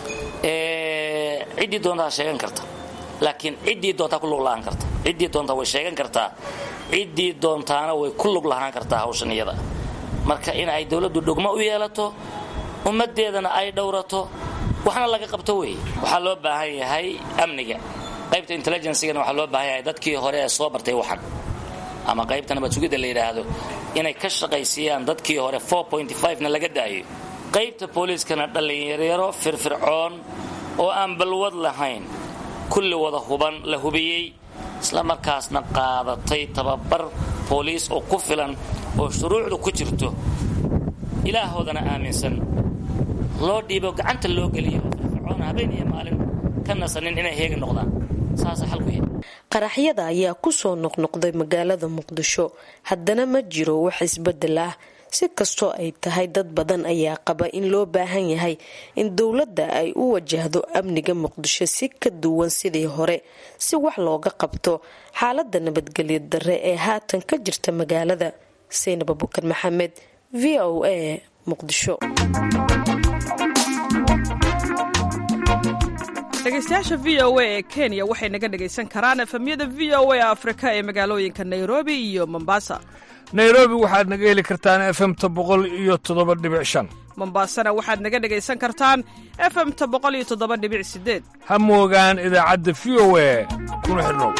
ciddii doontaa sheegan karta laakiin ciddii doontaa ku lug lahaan karta ciddii doontaa way sheegan kartaa ciddii doontaana way ku lug lahaan kartaa hawshan iyada marka in ay dowladdu dhugmo u yeelato ummaddeedana ay dhowrato waxna laga qabto wey waxaa loo baahan yahay amniga qaybta intelligencegana waxaa loo baahan yahay dadkii hore ee soo bartay waxan ama qaybta nabad sugidda la yidhaahdo inay ka shaqaysiiyaan dadkii hore na laga daayo qaybta booliiskana dhallinyaryaro firfircoon oo aan balwad lahayn kulli wada huban la hubiyey isla markaasna qaadatay tababar booliis oo ku filan oo shuruucdu ku jirto ilaahoodana aaminsan loo dhiibo gacanta loo geliyo oo firfircoon habeen iyo maalin ka nasanin inay heega noqdaan saasa xalku yahay qaraxyada ayaa kusoo noqnoqday magaalada muqdisho haddana ma jiro wax isbedel ah si kastoo ay tahay dad badan ayaa qaba in loo baahan yahay in dowladda ay u wajahdo amniga muqdisho si ka duwan sidii hore si wax looga qabto xaalada nabadgelyo darre ee haatan ka jirta magaalada saynab abukar maxamed v o a muqdisho dhegeystayaasha v o a ee kenya waxay naga dhegaysan karaan efemyada v o a afrika ee magaalooyinka nairobi iyo mombasa nairobi waxaad naga heli kartaan efemta boqol iyo toddoba dhibic shan mombasana waxaad naga dhegaysan kartaan efemta boqol iyo toddoba dhibic sideed ha moogaan idaacadda v o a kuna xidhnow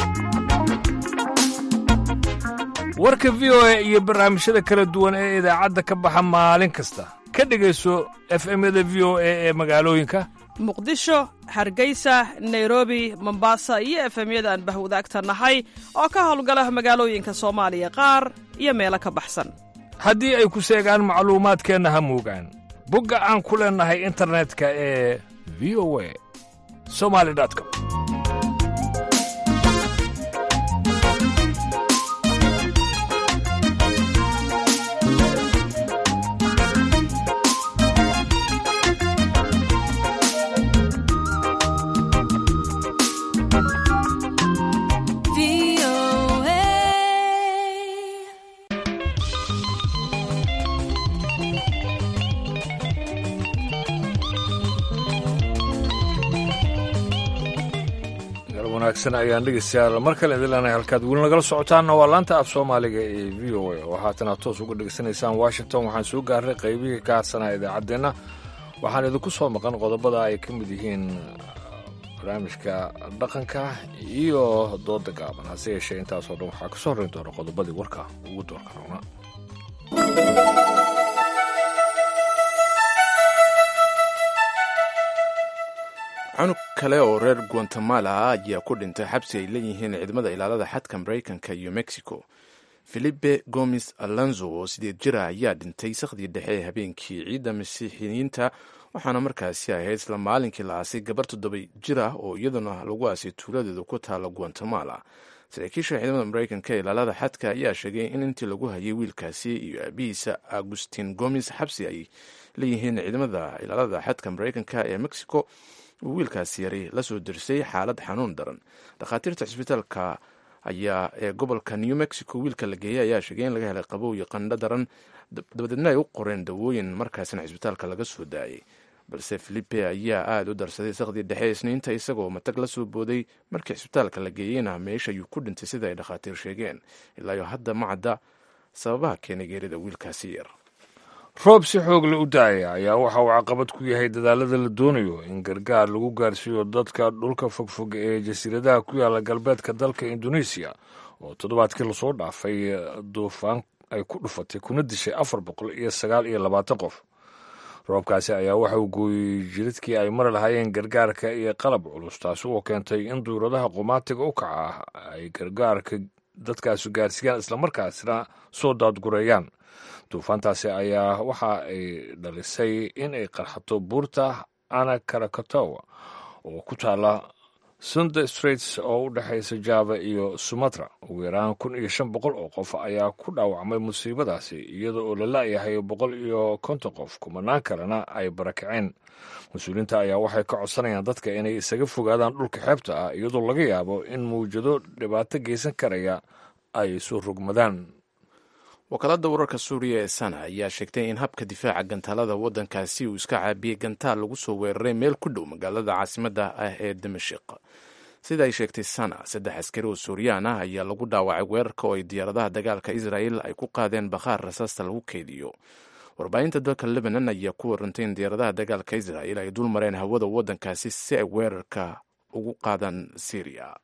warka v o a iyo barnaamijyada kala duwan ee idaacadda ka baxa maalin kasta ka dhegayso efemyada v o a ee magaalooyinka muqdisho hargeysa nairobi mombasa iyo efemyada aan bahwadaagta nahay oo ka howlgala magaalooyinka soomaaliya qaar iyo meelo ka baxsan haddii ay ku seegaan macluumaadkeenna ha moogaan bogga aan ku leennahay internetka ee v o a somali com wanaagsan ayaan dhegeystayaal mar kale idin leenahay halkaad weli nagala socotaanna waa laanta af soomaaliga ee v o a oo haatana toos uga dhegeysanaysaan washington waxaan soo gaaray qaybihii ka hadsanaa idaacaddeenna waxaan idinku soo maqan qodobada ay ka mid yihiin barnaamijka dhaqanka iyo dooda gaaban hase yeeshee intaasoo dhan waxaa kasoo horreyn doona qodobadii warka ugu doorka roona cunug kale oo reer guatemala ah ayaa ku dhintay xabsi ay leeyihiin ciidamada ilaalada xadka maraykanka iyo mexico filipe gomes alonzo oo sideed jir ah ayaa dhintay sakhdii dhexe ee habeenkii ciidda masiixiyiinta waxaana markaasi ahayd isla maalinkii la aasay gabar toddoba jir ah oo iyaduna lagu aasay tuuladeeda ku taala guatemala saraakiisha ciidamada maraykanka ee ilaalada xadka ayaa sheegay in intii lagu hayay wiilkaasi iyo aabihiisa agustin gomes xabsi ay leeyihiin ciidamada ilaalada xadka maraykanka ee mexico uu wiilkaasi yari la soo dirsay xaalad xanuun daran dhakhaatiirta cisbitaalka ayaa ee gobolka new mexico wiilka la geeyey ayaa sheegay in laga helay qabow iyo qandho daran dabadeedna ay u qoreen dawooyin markaasina cisbitaalka laga soo daayay balse filipe ayaa aada u darsaday sakhdii dhexe isniinta isagoo matag la soo booday markii cisbitaalka la geeyeyna meesha ayuu ku dhintay sida ay dhakhaatiir sheegeen ilaayo hadda ma cadda sababaha keenay geerida wiilkaasi yar roob si xoogle u da-aya ayaa waxa uu caqabad ku yahay dadaalada la doonayo in gargaar lagu gaarsiiyo dadka dhulka fogfog ee jasiiradaha ku yaala galbeedka dalka indoneesiya oo toddobaadkii lasoo dhaafay duufaan ay ku dhufatay kuna dishay afar boqol iyo sagaal iyo labaatan qof roobkaasi ayaa waxa uu gooyey jiridkii ay mari lahaayeen gargaarka iyo qalab culus taasi oo keentay in duuradaha qumaatiga u kaca ah ay gargaarka dadkaasi gaarsiiyaan islamarkaasina soo daadgureeyaan duufaantaasi ayaa waxa ay dhalisay in ay qarxato buurta ana karakatowa oo ku taala sunde straits oo u dhexaysa java iyo sumatra ugu yaraan kun iyo shan boqol oo qof ayaa ku dhaawacmay musiibadaasi iyada oo la la-yahay boqol iyo konton qof kumanaan kalena ay barakaceen mas-uuliyiinta ayaa waxay ka codsanayaan dadka inay isaga fogaadaan dhulka xeebta ah iyadoo laga yaabo in mawjado dhibaato geysan karaya ay soo rogmadaan wakaalada wararka suuriya ee sana ayaa sheegtay in habka difaaca gantaalada waddankaasi uu iska caabiyey gantaal lagu soo weeraray meel ku dhow magaalada caasimadda ah ee dimashik sida ay sheegtay sana saddex askari oo suuriyaan ah ayaa lagu dhaawacay weerarka oo ay diyaaradaha dagaalka israel ay ku qaadeen bakhaar rasaasta lagu keydiyo warbaahinta dalka lebanon ayaa ku warantay in diyaaradaha dagaalka israel ay dul mareen hawada waddankaasi si ay weerarka ugu qaadaan syriya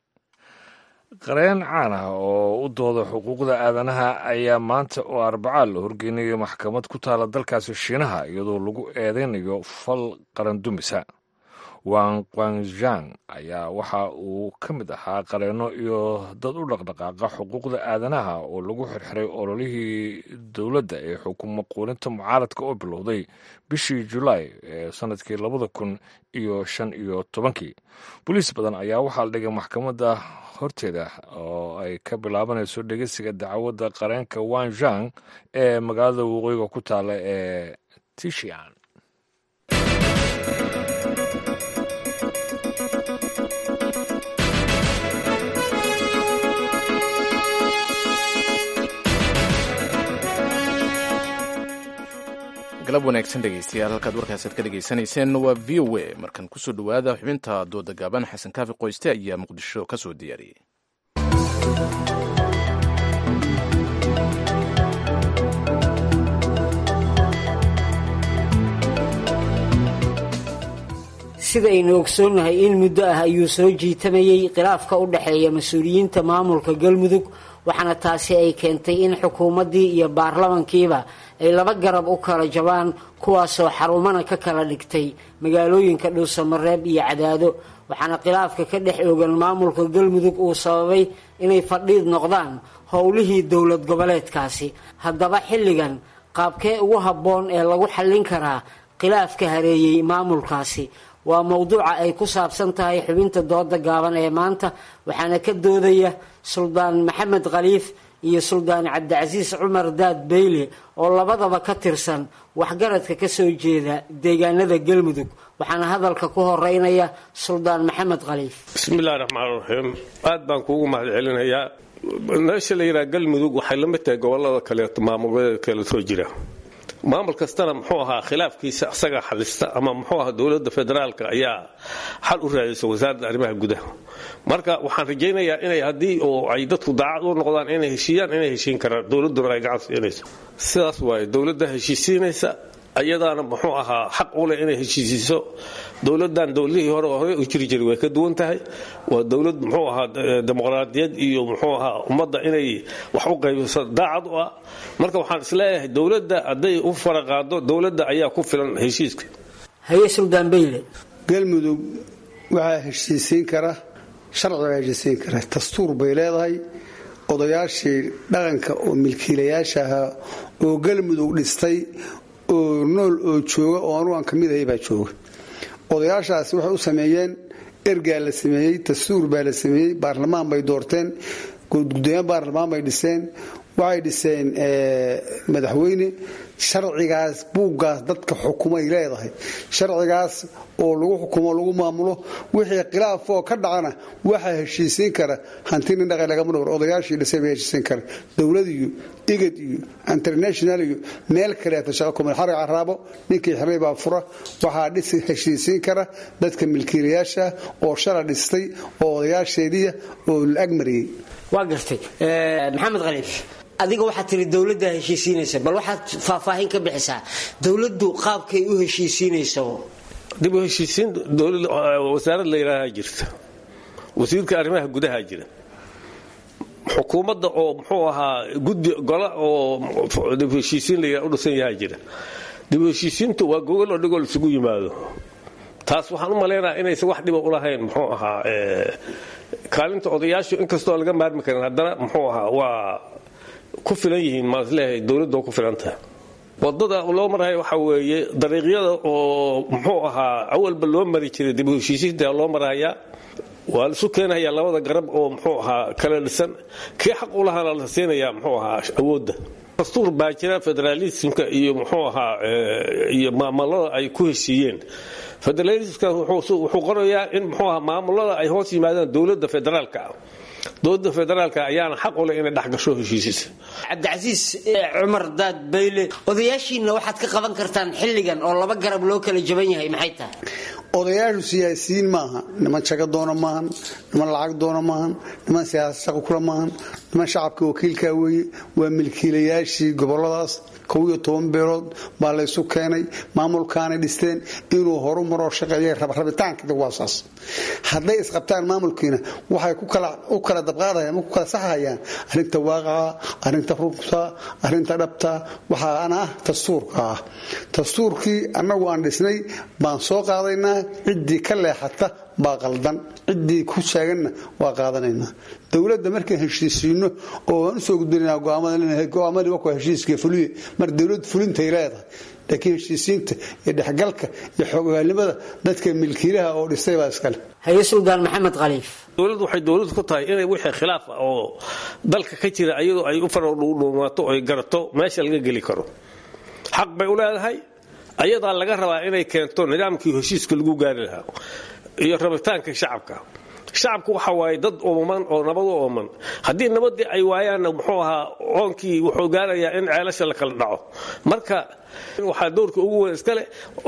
qareen caan ah oo u dooda xuquuqda aadanaha ayaa maanta oo arbacaa la horgeynaya maxkamad ku taala dalkaasi shiinaha iyadoo lagu eedeynayo fal qarandumisa wang qwanzhang ayaa waxa uu ka mid ahaa qareenno iyo dad u dhaqdhaqaaqa xuquuqda aadanaha oo lagu xirxiray ololihii dowladda ee xukumo quulinta mucaaradka oo bilowday bishii julaay ee sanadkii labada kun iyo shan iyo tobankii boliis badan ayaa waxaa la dhigay maxkamadda horteeda oo ay ka bilaabanayso dhegeysiga dacwadda qareenka wanzhang ee magaalada waqooyiga ku taala ee tishian galab wanaagsan dhegeystayaal halkaad warkaasaad ka dhegaysanayseen waa v o a markan kusoo dhowaada xubinta dooda gaaban xasan kaafi qoyste ayaa muqdisho ka soo diyaariyey sidaynu ogsoonnahay in muddo ah ayuu soo jiitamayey khilaafka u dhexeeya mas-uuliyiinta maamulka galmudug waxaana taasi ay keentay in xukuumaddii iyo baarlamankiiba ay laba garab u kala jabaan kuwaasoo xarumana ka kala dhigtay magaalooyinka dhuusamareeb iyo cadaado waxaana khilaafka ka dhex oogan maamulka galmudug uu sababay inay fadhiid noqdaan howlihii dowlad goboleedkaasi haddaba xilligan qaabkee ugu habboon ee lagu xallin karaa khilaafka hareeyey maamulkaasi waa mowduuca ay ku saabsan tahay xubinta dooda gaaban ee maanta waxaana ka doodaya suldaan maxamed khaliif iyo suldaan cabdicasiis cumar daad beyle oo labadaba ka tirsan waxgaradka ka soo jeeda deegaanada galmudug waxaana hadalka ku horeynaya suldaan maxamed khaliif bismillahi raxmaan raxiim aad baan kuugu mahad celinayaa meesha la yidhaha galmudug waxay la mid tahay gobolada kaleeto maamulada kale soo jira maamul kastana muxuu ahaa khilaafkiisa isagaa xalista ama muxuu ahaa dowladda federaalka ayaa xal u raadisa wasaaradda arrimaha gudaha marka waxaan rajaynayaa inay haddii oo ay dadku daacad u noqdaan inay heshiiyaan inay heshiin karaan dowladduna ay gacan siinayso sidaas waaye dowladda heshiisiinaysa ayadaana muxuu ahaa xaq u leh inay heshiisiiso dowladdan dowladihii hore hore u jiri jiray way ka duwan tahay waa dowlad muxuu ahaa dimuqraadiyad iyo muxuu ahaa ummadda inay wax u qaybiso daacad u ah marka waxaan isleeyahay dowladda hadday u faraqaado dowladda ayaa ku filan heshiiska haye suldaan beyle galmudug waxaa heshiisiin kara sharcigaa heshiisiin kara dastuur bay leedahay odayaashii dhaqanka oo milkiilayaasha ahaa oo galmudug dhistay oo nool oo jooga oo anugu aan ka mid ahay baa jooga odayaashaasi waxay u sameeyeen ergaa la sameeyey dastuur baa la sameeyey baarlamaan bay doorteen gudoomiye baarlamaan bay dhiseen waxay dhiseen madaxweyne sharcigaas buuggaas dadka xukumay leedahay sharcigaas oo lagu xukumo lagu maamulo wixii khilaafoo ka dhacana waxaa heshiisiin kara hanti nin dhaqay lagama dhowr odayaashii dhisay bay heshiisiin kara dowlad iyo igad iyo international iyo meel kaleeta shaqo kumel xarig caraabo ninkii xirnay baa fura waxaa dhisi heshiisiin kara dadka milkiilayaasha oo shala dhistay oo odayaasheediya oo la agmariyey waa gartay maxamed khaliif adiga waxaad tiri dowladda heshiisiinaysa bal waxaad faahfaahin ka bixisaa dowladdu qaabkay u heshiisiinayso dib u heshiisiin wasaarad la yidhaahaa jirta wasiirka arrimaha gudaha jira xukuumadda oo muxuu ahaa guddi gola oo dib u heshiisiin la yidhaha u dhisan yahaa jira dib u heshiisiintu waa gogol oo dhigol isugu yimaado taas waxaan u malaynayaa inaysan wax dhiba u lahayn muxuu ahaa kaalinta odayaashu inkastoo laga maarmi karin haddana muxuu ahaa waa ku filan yihiin maasleeyahay dowladda oo ku filan tahay wadada loo maraya waxa weeye dariiqyada oo muxuu ahaa awalba loo mari jiray dib u heshiisiinta loo marayaa waa laisu keenayaa labada garab oo muxuu ahaa kala dhisan kii xaq u lahaana la siinayaa muxuu ahaa awoodda dastuur baa jira federaalismka iyo muxuu ahaa iyo maamulada ay ku heshiiyeen federalismka wuxuu qorayaa in muxuu ahaa maamulada ay hoos yimaadaan dowladda federaalka ah dowladda federaalka ayaana xaq u leh inay dhexgasho heshiisiisa cabdicasiis cumar daad bayle odayaashiinna waxaad ka qaban kartaan xilligan oo laba garab loo kala jaban yahay maxay tahay odayaashu siyaasiyiin maaha niman jago doona maahan niman lacag doona maahan niman siyaasad shaqo kula maahan niman shacabka wakiilkaa weeye waa milkiilayaashii goboladaas kow iyo toban beelood baa laysu keenay maamulkaanay dhisteen inuu horu maroo shaqeeya rabitaanka waa saas hadday isqabtaan maamulkiina waxay u kala dabqaadayaan ma ku kala saxayaan arrinta waaqaca arrinta runta arrinta dhabta waxaana ah dastuurka ah dastuurkii annagu aan dhisnay baan soo qaadaynaa ciddii ka leexata baa qaldan ciddii ku sheeganna waa qaadanaynaa dowladda markaan heshiisiino oo waan usoo gudbinanaa go'aamadii waa heshiiska fuliye mar dowlad fulintay leedahay laakiin heshiisiinta iyo dhexgalka iyo xoogaalnimada dadka milkiilaha oo dhisay baa iskale haye suldaan maxamed khaliif dowladdu waxay dowladdu ku tahay inay wixii khilaaf ah oo dalka ka jira iyadoo ay u faradhuumaato oy garato meesha laga geli karo xaq bay u leedahay ayadaa laga rabaa inay keento nidaamkii heshiiska lagu gaari lahaa iyo rabitaanka shacabka shacabku waxa waaye dad ooman oo nabad u ooman haddii nabadii ay waayaanna muxuu ahaa oonkii wuxuu gaarayaa in ceelasha la kala dhaco marka waxaa doorka ugu weyn iskale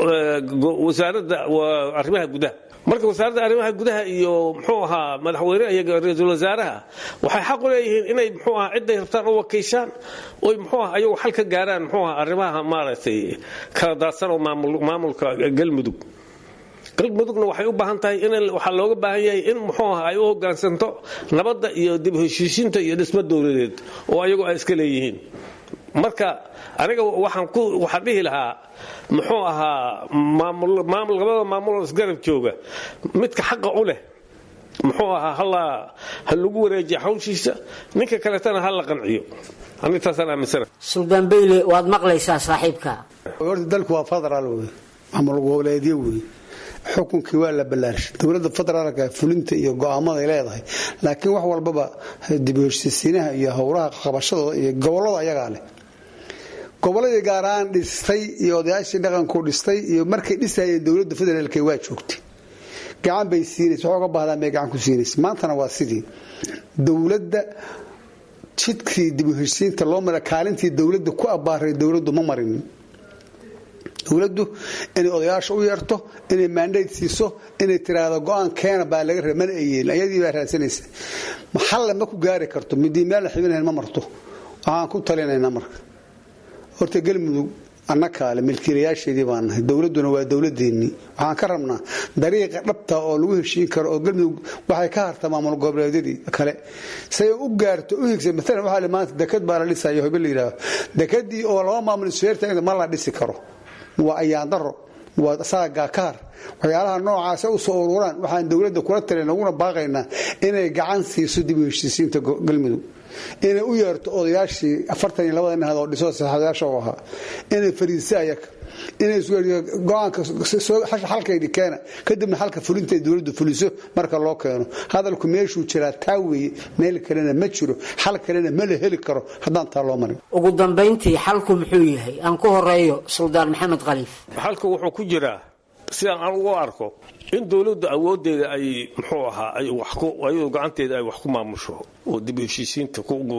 wasaaradda arrimaha gudaha marka wasaaradda arrimaha gudaha iyo muxuu ahaa madaxweyneha iyo ra-iisul wasaaraha waxay xaq u leeyihiin inay muxuu ahaa ciday rabtaan u wakiishaan oy muxuu aha ayagu xal ka gaaraan muxuu ahaa arrimaha maaragtay kala daadsan oo maamulka galmudug galmudugna waxay u baahan tahay in waxaa looga baahan yahay in muxuu aha ay u hogaansanto nabadda iyo dib heshiisiinta iyo dhismo dowladeed oo ayagu ay iska leeyihiin marka aniga waxaan ku waxaan dhihi lahaa muxuu ahaa maamul maamul labada maamuloo isgarab jooga midka xaqa u leh muxuu ahaa hala ha lagu wareejiya hawshiisa ninka kaletana ha la qanciyo anintaasaan aaminsana suldaan beyle waad maqlaysaa saaxiibka horta dalku waa federaal wey maamul goboleedyo wey xukunkii waa la ballaarshay dowladda federaalka fulinta iyo go'aamaday leedahay laakiin wax walbaba dib u heshiisiinaha iyo howlaha qabashadooda iyo gobolada ayagaa leh goboladii gaaraan dhistay iyo odayaashii dhaqanku dhistay iyo markay dhisayeen dowladda federaalk waa joogtay gacan bay siinaysa waxooga baahdaan bay gacan ku siinaysa maantana waa sidii dowladda jidkii dib u heshiisiinta loo mara kaalintii dowladda ku abbaaray dowladdu ma marinin dowladdu inay odayaasha u yeerto inay maandhayd siiso inay tiraahdo go-aan keena baa laga raba mana ay yeelin ayadii baa raadsanaysa maxalle ma ku gaari karto midii meel la xibinayn ma marto waxaan ku talinaynaa marka horta galmudug annakaale milkiilayaasheedii baan nahay dowladduna waa dowladeennii waxaan ka rabnaa dariiqa dhabta oo lagu heshiin karo oo galmudug waxay ka harta maamul goboleedyadii kale say u gaarto u higsa maalan waxaa maanta dekad baa la dhisayo hobe la yidhaaho dekadii oo laba maamul isfeerta ma la dhisi karo waa ayaandaro waa saagaa kaar waxyaalaha noocaasa u soo ururaan waxaan dowladda kula talin uguna baaqaynaa inay gacan siiso dib u heshiisiinta galmudug inay u yeerto odayaashii afartan iyo labada nahad oo dhiso saxaadayaasha u ahaa inay fariisa ayaga inay go-aanka xalkaydi keena kadibna xalka fulinta dowladdu fuliso marka loo keeno hadalku meeshuu jiraa taa weeye meel kalena ma jiro xal kalena ma la heli karo haddaan taa loo marin ugu dambayntii xalku muxuu yahay aan ku horeeyo suldaan maxamed khaliif xalku wuxuu ku jiraa sidaan aan ugu arko in dowladdu awoodeeda ay muxuu ahaa ayadu gacanteeda ay wax ku maamusho oo dib u heshiisiinta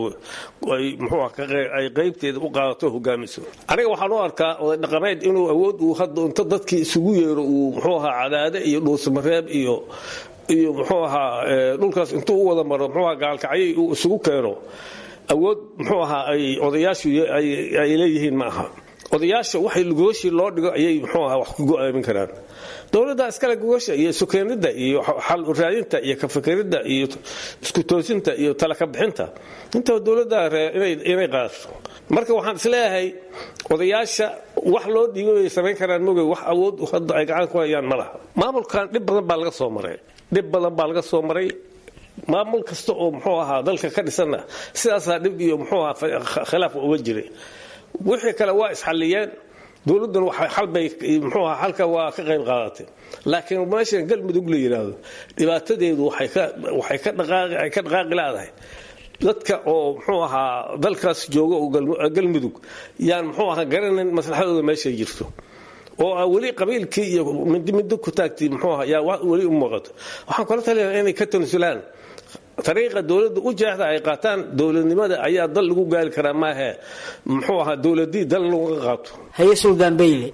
ay muxuu ay qaybteeda u qaadato hogaamiso aniga waxaan u arkaa oday dhaqameed inuu awood uu hadda inta dadkii isugu yeero uu muxuu ahaa cadaade iyo dhuusamareeb iyo iyo muxuu ahaa dhulkaas intuu u wada maro muxuu ahaa gaalkacyay uu isugu keeno awood muxuu ahaa ay odayaashu ay leeyihiin ma aha odayaasha waxay lugooshii loo dhigo ayay muxuu ahaa wax ku go-aamin karaan dowladda iskale gogasha iyo sukeenidda iyo xal raadinta iyo kafikiridda iyo isku toosinta iyo talaka bixinta intaba dowladda inay qaadato marka waxaan isleeyahay odayaasha wax loo dhiibay bay samayn karaan mogey wax awood hadda ay gacan ku hayaan ma laha maamulkan dhib badan baa laga soo maray dhib badan baa laga soo maray maamul kasta oo muxuu ahaa dalka ka dhisanna sidaasaa dhib iyo muxuu ahaa khilaaf uga jiray wixii kale waa isxalliyeen dowladduna xalbay muxuu ahaa xalka waa ka qayb qaadatay laakiin meeshan galmudug la yidhaahdo dhibaatadeedu waxay ka dhaqaaqi leedahay dadka oo muxuu ahaa dalkaas jooga oo galmudug yaan muxuu ahaa garanayn maslaxadooda meeshay jirto oo weli qabiilkii iyo mindi mindi ku taagtay muxuu ahaa yaa weli u muuqato waxaan kula talinayaa inay ka tanasulaan ariiqa dowladda u jeexda ay qaataan dowladnimada ayaa dal lagu gaari karaa maahe muxuu ahaa dowladii dal laga qaato haye suldaan bayle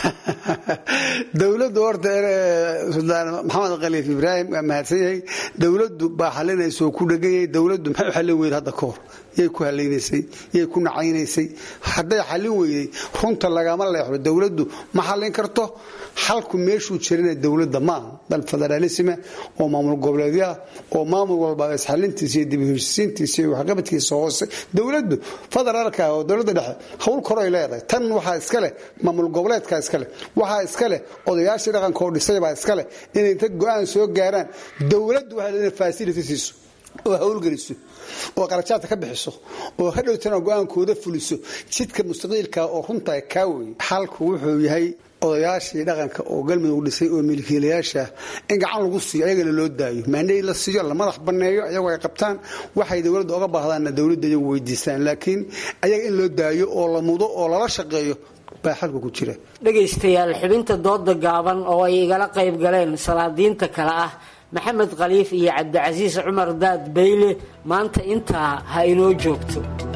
dowladdu horta suldaan maxamed khaliif ibraahim waa mahadsan yahay dowladdu baa xalinaysa oo ku dhegan yahay dowladdu maxay u xallin weyda hadda ka hor yay ku halaynaysay yay ku nacaynaysay hadday xallin weyday runta lagama leexdo dowladdu ma xallin karto xalku meeshuu jirina dowladda maaha dal federaalisma oo maamul goboleedyo ah oo maamul walba isxalintiisa iyo dib heshisiintiisa iyo waxqabadkiisa hoose dowladdu federaalka oo dowladda dhexe hawl koray leedahay tan waxaa iska leh maamul goboleedka iska leh waxaa iska leh odayaashii dhaqanka oo dhisaybaa iska leh inay inta go-aan soo gaaraan dowladdu waxay leedahay facility siiso oo hawlgeliso oo qarajaadka ka bixiso oo hadhowtana go-aankooda fuliso jidka mustaqiilka oo runta kaa weye xalku wuxuu yahay odayaashii dhaqanka oo galmudug dhisay oo milkiilayaasha in gacan lagu siiyo ayagana loo daayo maandhay la siiyo la madax banneeyo ayagoo ay qabtaan waxay dowladda oga baahdaanna dowladda iyagu weydiistaan laakiin ayaga in loo daayo oo la mudo oo lala shaqeeyo baa xalku ku jira dhegaystayaal xubinta dooda gaaban oo ay igala qayb galeen salaadiinta kale ah maxamed khaliif iyo cabdicasiis cumar daad bayle maanta intaa ha inoo joogto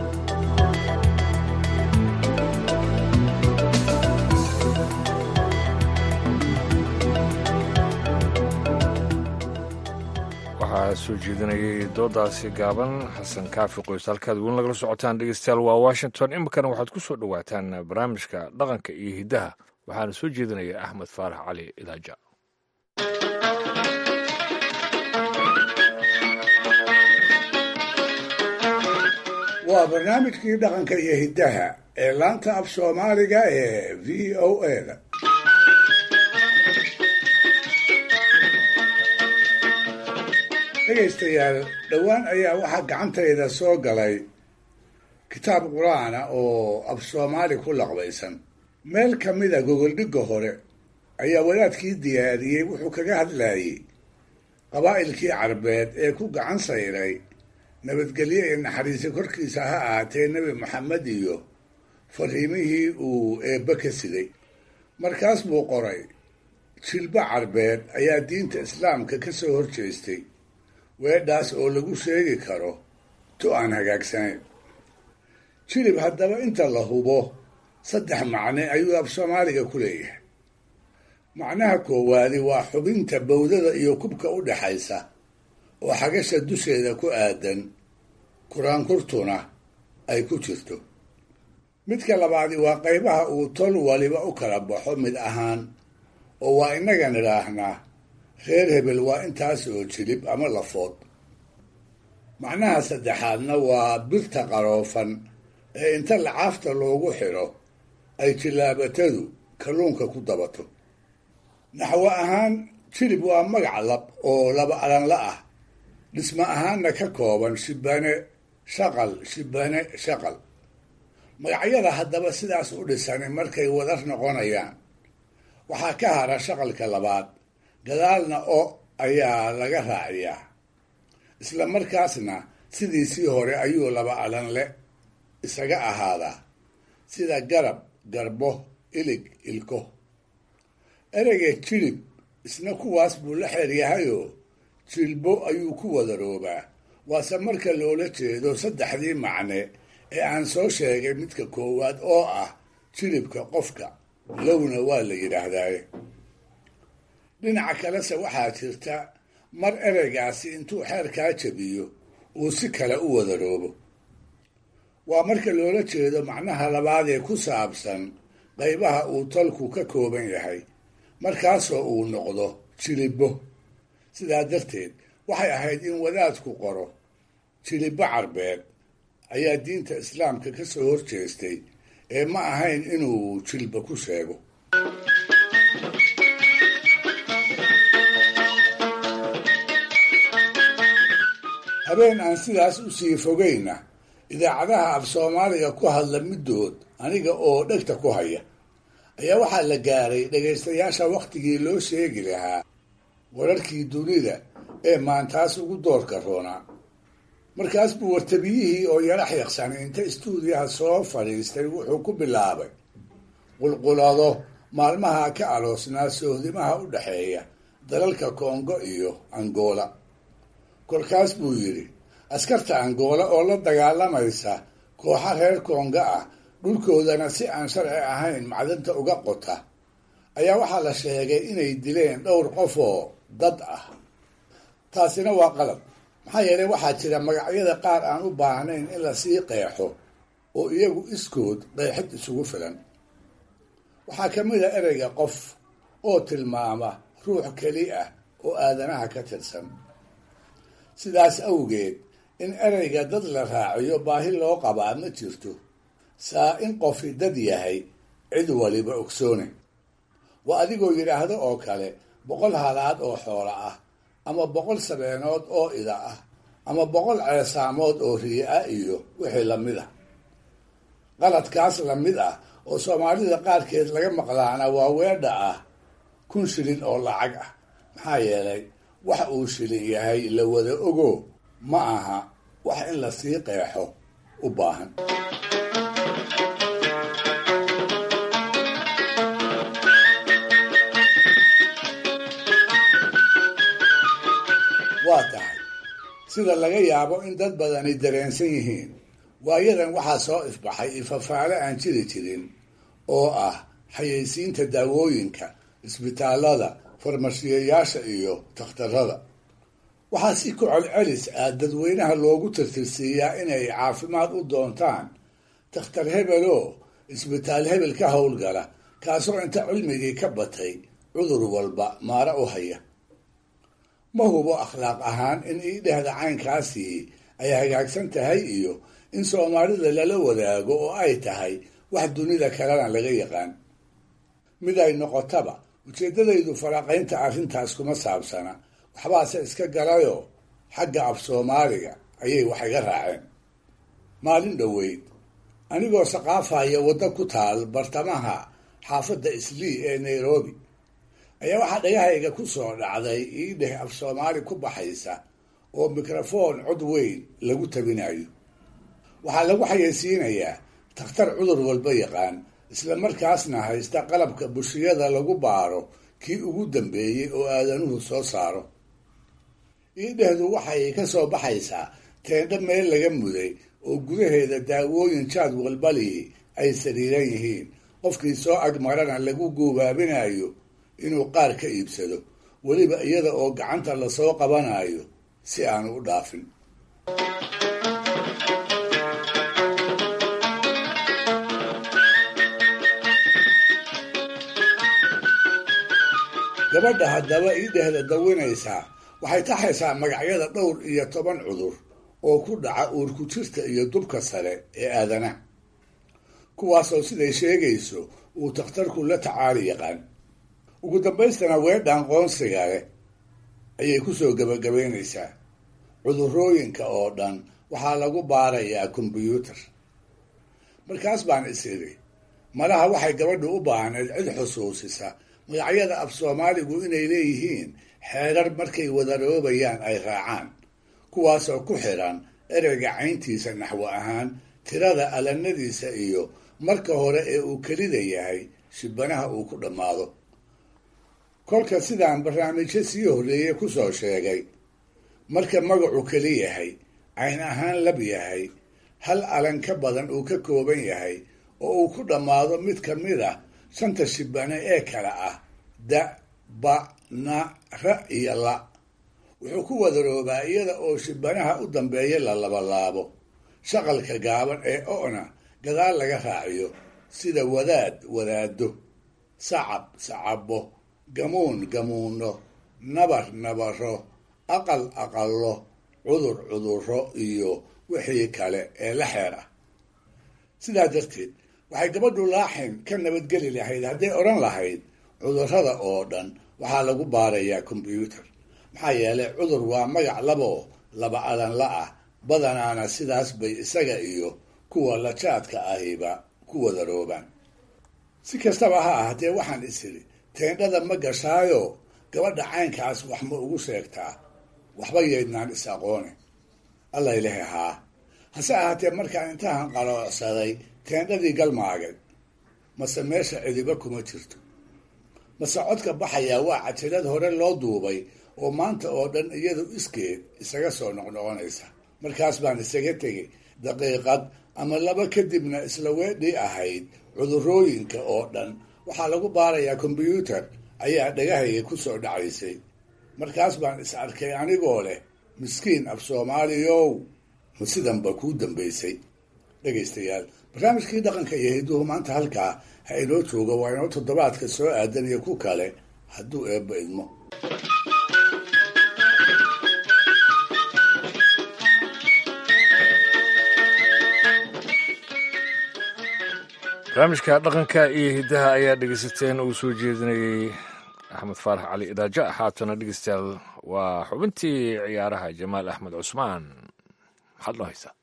waxaa soo jeedinayay doodaasi gaaban xasan kaafi qoys halkaad weli nagala socotaan dhegeystayaal waa washington iminkana waxaad ku soo dhowaataan barnaamijka dhaqanka iyo hiddaha waxaana soo jeedinaya axmed faarax cali idaaja waa barnaamijkii dhaqanka iyo hiddaha ee laanta af soomaaliga ee v o a-da dhegaystayaal dhowaan ayaa waxaa gacantayda soo galay kitaab qur-aana oo af soomaali ku laqbaysan meel ka mida gogoldhigga hore ayaa wadaadkii diyaariyey wuxuu kaga hadlayey qabaa'ilkii carbeed ee ku gacan sayray nabadgelyo iyo naxariisi korkiisa ha ahaatee nebi maxamed iyo fariimihii uu eebbe ka sigay markaas buu qoray jilbo carbeed ayaa diinta islaamka ka soo horjeestay weedhaas oo lagu sheegi karo tu aan hagaagsanayn jilib haddaba inta la hubo saddex macne ayuu af soomaaliga ku leeyahay macnaha koowaadi waa xubinta bowdada iyo kubka u dhaxaysa oo xagasha dusheeda ku aadan kuraankurtuna ay ku jirto midka labaadi waa qaybaha uu tol waliba u kala baxo mid ahaan oo waa innaga nidhaahnaa reer hebel waa intaas oo jilib ama lafood macnaha saddexaadna waa birta qaroofan ee inta lacaafta loogu xidho ay jillaabatadu kalluunka ku dabato naxwo ahaan jilib waa magac lab oo laba alanla ah dhismo ahaanna ka kooban shibane shaqal shibane shaqal magacyada haddaba sidaas u dhisani markay wadar noqonayaan waxaa ka hara shaqalka labaad gadaalna o ayaa laga raaciyaa isla markaasna sidiisii hore ayuu laba alanle isaga ahaadaa sida garab garbo ilig ilko ereyga jilib isna kuwaas buu la xeeryahayoo jilbo ayuu ku wadaroobaa waase marka loola jeedo saddexdii macne ee aan soo sheegay midka koowaad oo ah jilibka qofka lowna waa la yidhaahdaaye dhinaca kalese waxaa jirta mar ereygaasi intuu xeerkaa jabiyo uu si kale u wadaroobo waa marka loola jeedo macnaha labaad ee ku saabsan qaybaha uu tolku ka kooban yahay markaasoo uu noqdo jilibbo sidaa darteed waxay ahayd in wadaadku qoro jilibbo carbeed ayaa diinta islaamka ka soo horjeestay ee ma ahayn inuu jilba ku sheego habeen aan sidaas u sii fogayna idaacadaha af soomaaliga ku hadla middood aniga oo dhegta ku haya ayaa waxaa la gaaray dhegaystayaasha wakhtigii loo sheegi lahaa wararkii dunida ee maantaas ugu doorka roonaa markaas buu wartabiyihii oo yarax yaqsanay inta istuudiyaha soo fadhiistay wuxuu ku bilaabay qulqulado maalmaha ka aloosnaa sohdimaha u dhexeeya dalalka kongo iyo angola kolkaas buu yidhi askarta angola oo la dagaalamaysa kooxa reer kongo ah dhulkoodana si aan sharci ahayn macdanta uga qota ayaa waxaa la sheegay inay dileen dhowr qof oo dad ah taasina waa qalab maxaa yeelay waxaa jira magacyada qaar aan u baahnayn in lasii qeexo oo iyagu iskood qeexid isugu filan waxaa ka mid a ereyga qof oo tilmaama ruux keli ah oo aadanaha ka tirsan sidaas awgeed in ereyga dad la raaciyo baahi loo qabaa ma jirto saa in qofi dad yahay cid waliba ogsoone waa adigoo yidhaahdo oo kale boqol halaad oo xoola ah ama boqol sabeenood oo ida ah ama boqol ceesaamood oo riye ah iyo wixii lamid ah qaladkaas lamid ah oo soomaalida qaarkeed laga maqlaana waa weedha ah kun shilin oo lacag ah maxaa yeelay wax uu shilin yahay la wada ogo ma aha wax in lasii qeexo u baahan waa tahay sida laga yaabo in dad badani dareensan yihiin waayadan waxaa soo ifbaxay ifafaale aan jiri jirin oo ah xayeysiinta daawooyinka isbitaalada farmashiyayaasha iyo takhtarada waxaa si ku celcelis ah dadweynaha loogu tirtirsiiyaa inay caafimaad u doontaan takhtar hebeloo isbitaal hebel ka howlgala kaasoo inta cilmigii ka batay cudur walba maara u haya ma hubo akhlaaq ahaan in iidhehda caynkaasii ay hagaagsan tahay iyo in soomaalida lala wadaago oo ay tahay wax dunida kalena laga yaqaan mid ay noqotaba ujeeddadaydu faraaqaynta arrintaas kuma saabsana waxbaase iska galayoo xagga af soomaaliga ayay wax iga raaceen maalin dhoweyd anigoo saqaafaya waddo ku taal bartamaha xaafadda islii ee nairobi ayaa waxaa dhagahayga ku soo dhacday iidheh af soomaali ku baxaysa oo mikrafoon cod weyn lagu tabinayo waxaa lagu xayeysiinayaa takhtar cudur walba yaqaan isla markaasna haysta qalabka bushiyada lagu baaro kii ugu dambeeyey oo aadanuhu soo saaro iidhehdu waxay ka soo baxaysaa teendho meel laga muday oo gudaheeda daawooyin jaad walbalihi ay sariiran yihiin qofkii soo agmarana lagu guubaabinayo inuu qaar ka iibsado weliba iyada oo gacanta lasoo qabanayo si aanu u dhaafin gabadha haddaba iidhehda dawinaysaa waxay taxaysaa magacyada dhowr iyo toban cudur oo ku dhaca uurku jirta iyo dubka sare ee aadanaha kuwaasoo siday sheegayso uu takhtarku la tacaali yaqaan ugu dambaystana weedhaan qoonsiga leh ayay kusoo gebagabaynaysaa cudurrooyinka oo dhan waxaa lagu baarayaa kombyuutar markaas baan is idhi malaha waxay gabadhu u baahnayd cid xusuusisa magacyada af soomaaligu inay leeyihiin xeerar markay wadaroobayaan ay raacaan kuwaasoo ku xidhan ereyga cayntiisa naxwo ahaan tirada alanadiisa iyo marka hore ee uu kelida yahay shibanaha uu ku dhammaado kolka sidaan barnaamijyo sii horreeye kusoo sheegay marka magacu keli yahay cayn ahaan lab yahay hal alan ka badan uu ka kooban yahay oo uu ku dhammaado mid ka mid ah shanta shibane ee kale ah da ba na ra iyo la wuxuu ku wadaroobaa iyada oo shibanaha u dambeeya la labalaabo shaqalka gaaban ee o'na gadaal laga raaciyo sida wadaad wadaado sacab sacabo gamuun gamuuno nabar nabaro aqal aqallo cudur cudurro iyo wixii kale ee la xeer ah sidaa darteed waxay gabadhu laaxin ka nabadgeli lahayd hadday odhan lahayd cudurrada oo dhan waxaa lagu baarayaa kombyuutar maxaa yeelay cudur waa magac laboo laba adanla ah badanaana sidaas bay isaga iyo kuwa lajaadka ahiba ku wadaroobaan si kastaba ha ahaatee waxaan isiri teendhada ma gashaayo gabadha caynkaas wax ma ugu sheegtaa waxba yaydnaan is aqoone alla ilahi haa hase ahaatee markaan intahan qaloocsaday teendhadii galmaagay mase meesha cidiba kuma jirto mase codka baxayaa waa cajalad hore loo duubay oo maanta oo dhan iyadu iskeed isaga soo noqnoqonaysa markaas baan isaga tegay daqiiqad ama laba kadibna isla weedhii ahayd cudurrooyinka oo dhan waxaa lagu baarayaa kombyuutar ayaa dhagahayga ku soo dhacaysay markaas baan is arkay anigoo leh miskiin af soomaaliyow ma sidanba kuu dambaysay dhegaystayaal barnaamijkii dhaqanka iyo hidduhu maanta halkaa ha inoo jooga waa inoo toddobaadka soo aadan iyo ku kale hadduu eebba idmo barnaamijka dhaqanka iyo hiddaha ayaa dhegeysateen uu soo jeedinayey axmed faarax cali idaaja haatana dhegeystayaal waa xubintii ciyaaraha jamaal axmed cusmaan maxaad loo haysaa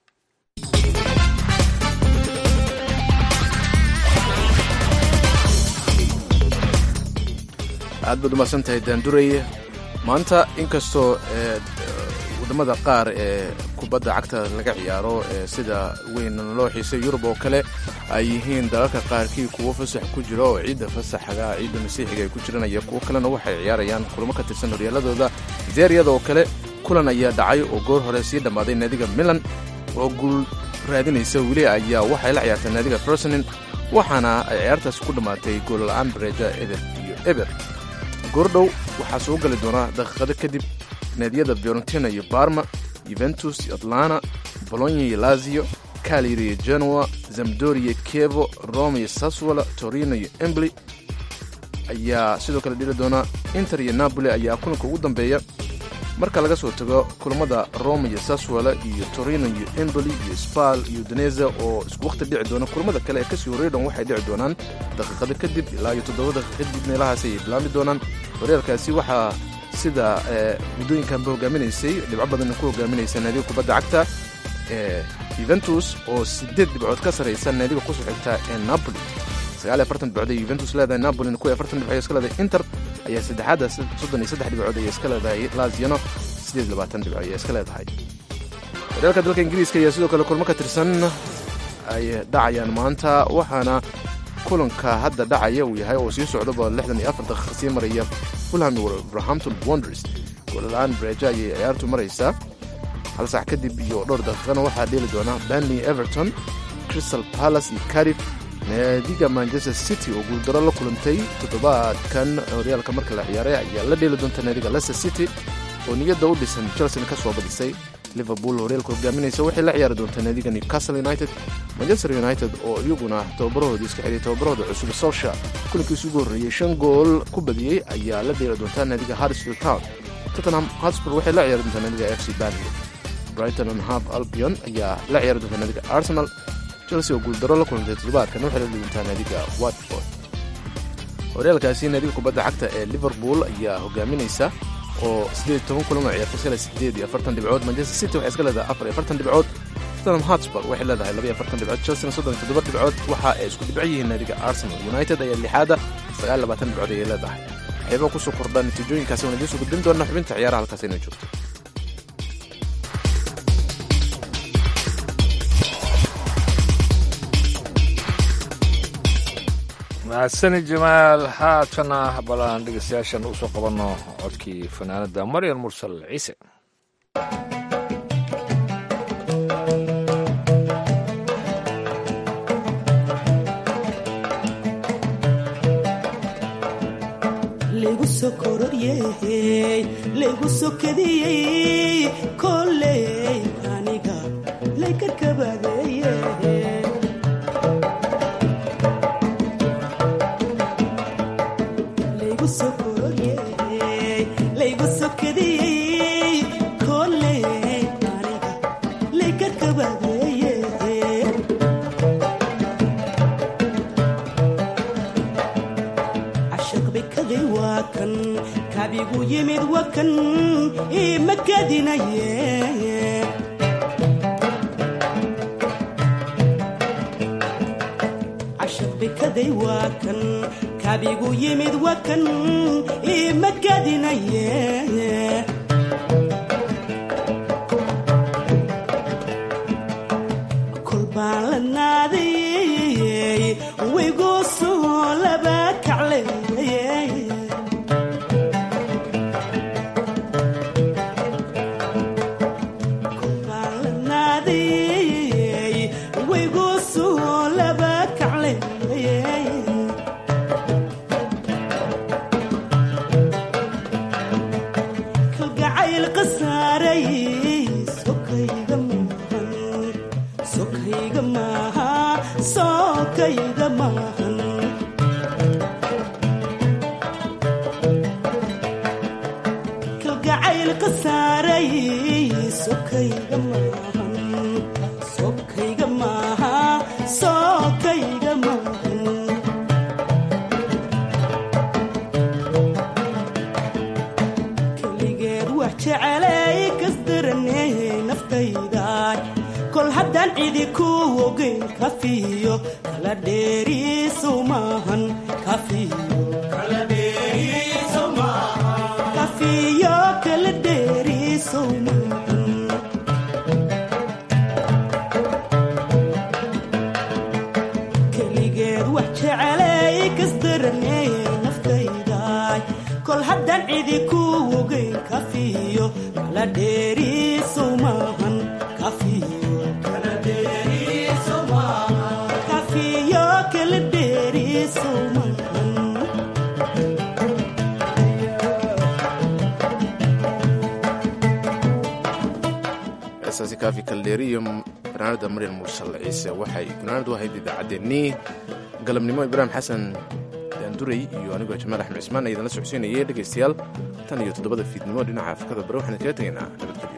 aad baad umahadsan tahay daandureye maanta inkastoo wadamada qaar ee kubadda cagta laga ciyaaro ee sida weyn loo xiisay yurub oo kale ay yihiin dalalka qaarkii kuwo fasax ku jira oo ciidda fasaxga ciidda masiixiga ay ku jiraan iyo kuwo kalena waxay ciyaarayaan kulamo ka tirsan horyaaladooda zeeriyada oo kale kulan ayaa dhacay oo goor hore sii dhammaaday naadiga milan oo guul raadinaysa weli ayaa waxay la ciyaartay naadiga fersonin waxaana ay ciyaartaas ku dhammaatay goolla'aan bareeja eber iyo eber goordhow waxaa soo gali doonaa daqiiqado kadib naadiyada fiorentina iyo barma yuventus iyo atlana bolonya iyo lazio calyri iyo genoa zamdoria kievo roma iyo saswala torino iyo embly ayaa sidoo kale dhili doona inter iyo napoli ayaa kulanka ugu dambeeya marka laga soo tago kulammada roma iyo saswala iyo torino iyo emboli iyo spal iyo daneza oo isku wakhti dhici doona kulamada kale ee kasii horreey dhan waxay dhici doonaan daqiiqado kadib ilaa iyo toddoba daqiiq kadib meelahaas ayay bilaami doonaan horyaalkaasi waxaa sida muddooyinkanba hogaaminaysay dhibco badanna ku hogaaminaysa naadiga kubadda cagta ee yuventus oo siddeed dhibcood ka sarraysa naadiga kusoo xigta ee napoli sagaal iyo afartan dhibcood ay yuventus leedahay napolina kuwa afartan dhibcood iska leedahay inter ayaa saddexaadda soddon iyo saddex dhibcood ayay iska leedahay laziano siddeed iyo labaatan dhibcood ayay iska leedahay horyaalka dalka ingiriiska ayaa sidoo kale kulmo ka tirsan ay dhacayaan maanta waxaana kulanka hadda dhacaya uu yahay oo sii socdaba lixdan iyo afar daqiiqa sii maraya fulham iyo wolverhampton wonders goolala'aan breja ayay ciyaartu maraysaa hal sac kadib iyo dhowr daqiiqana waxaa dheeli doona banley everton crystal palace iyo carif naadiga manchester city oo guuldaro la kulantay toddobaadkan horyaalka marka la ciyaaray ayaa la dheeli doonta naadiga leicester city oo niyadda u dhisan chelsea ka soo badisay liverpool horyaalka hogaaminaysa waxay la ciyaari doontaa naadiga newcastle united manchester united oo iyaguna tababarahoodii iska xidhay tababarahooda cusub solsha kulankiisu ugu horreeyey shan gool ku badiyey ayaa la dheeli doontaa naadiga harrisfield town tottenham hotspur waxay la ciyaari doontaa naadiga f c barley brighton and half albion ayaa la ciyaari doontaa naadiga arsenal chelsea oo guuldaro la kulantay toddobaadkan waxay la dheeli doontaa naadiga watford horyaalkaasi naadiga kubadda cagta ee liverpool ayaa hogaaminaysa oo siddeed iyo toban kulan oo ciyaartay iska leh siddeed iyo afartan dhibcood manchester city waxay iska leedahay afar iyo afartan dhibcood tottenham hotspur waxay leedahay laba iyo afartan dhibcood chelsea soddon iyo toddoba dhibcood waxa ay isku dhibco yihiin naadiga arsenal united ayaa lixaada sagaal iyo labaatan dhibcood ayay leedahay waxyaaba kusoo kordha natiijooyinkaasi waan idiin soo gudbin doona xubinta ciyaaraha halkaas inay joogto mahadsani jamaal haatana balaan dhegeystayaashan usoo qabanno codkii fanaanada maryan mursal ciise laygu soo kororyeey laygu soo kadiyey kolley aniga layka kabadeeye laygu soo kororyeey laygu soo kadiyey kolley aniga layka kabadeeye cashaqbikaday waa kan kabigu yimid waa kan ima kadinaye cashaqbikaday waa kan kabigu yimid waa kan ima kadinaye kol baan la naadayey waygu soo laba kacleeyey Kol baan la naadayey waygu soo laba kacleeyey kalgacayl qasaaray sokayga maahan sokayga maaha sokayga maahan kalgacayl qasaaray sokayga maahan sokayga maaha sokayga maahan keligeed wax jecelay kasdaraney naftaydaay kol haddaan cidi ku ogeyn kafiyo kala dheeriisow maahan kafiyo kafiyo kala dheeriisow maahan keligeed wax jecelay kasdaraney naftaydaay kol haddaan cidi ku ogeyn kafiyo kala dheeriisow maahan kafiyo kafiyo kala dheeriisow maahan heestaasi kaafi kaldeeri iyo fanaanada maryan mursal ciise waxay gunaanad u ahayd idaacaddeenii galabnimo ibraahim xasan daanduray iyo anigoo jamaal axmed cismaan aydan la socodsiinayay dhegaystayaal tan iyo toddobada fiidnimo dhinaca afrikada bare waxaan kaga tegaynaa nabadgelyo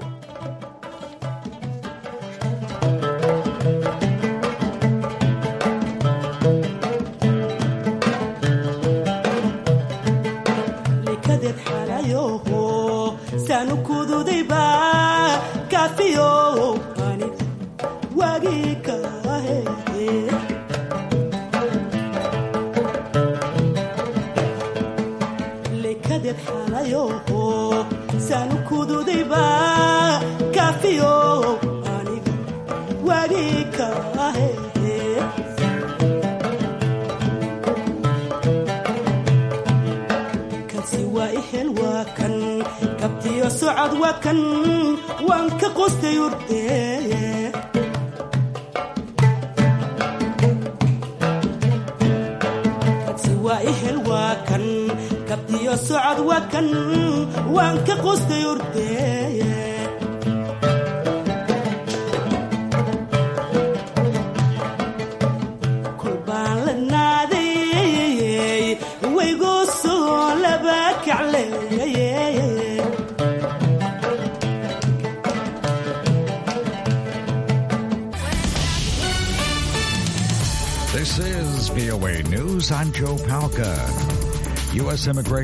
likadeed xalayoho saanu kududayba kafiyo aniga waagii kahe likadeed xalayoho saanu kududayba kafiyo aniga waagii kahe kansi waa ihel waa kan kabtiyo socod waa kan waan ka qostay urde kabtiyo socod waa kan waan ka qustay urdeeye kulbaan la naadayey waygoo soo laba kacleeyey This is VOA News. I'm Joe Palca. U.S. immigration.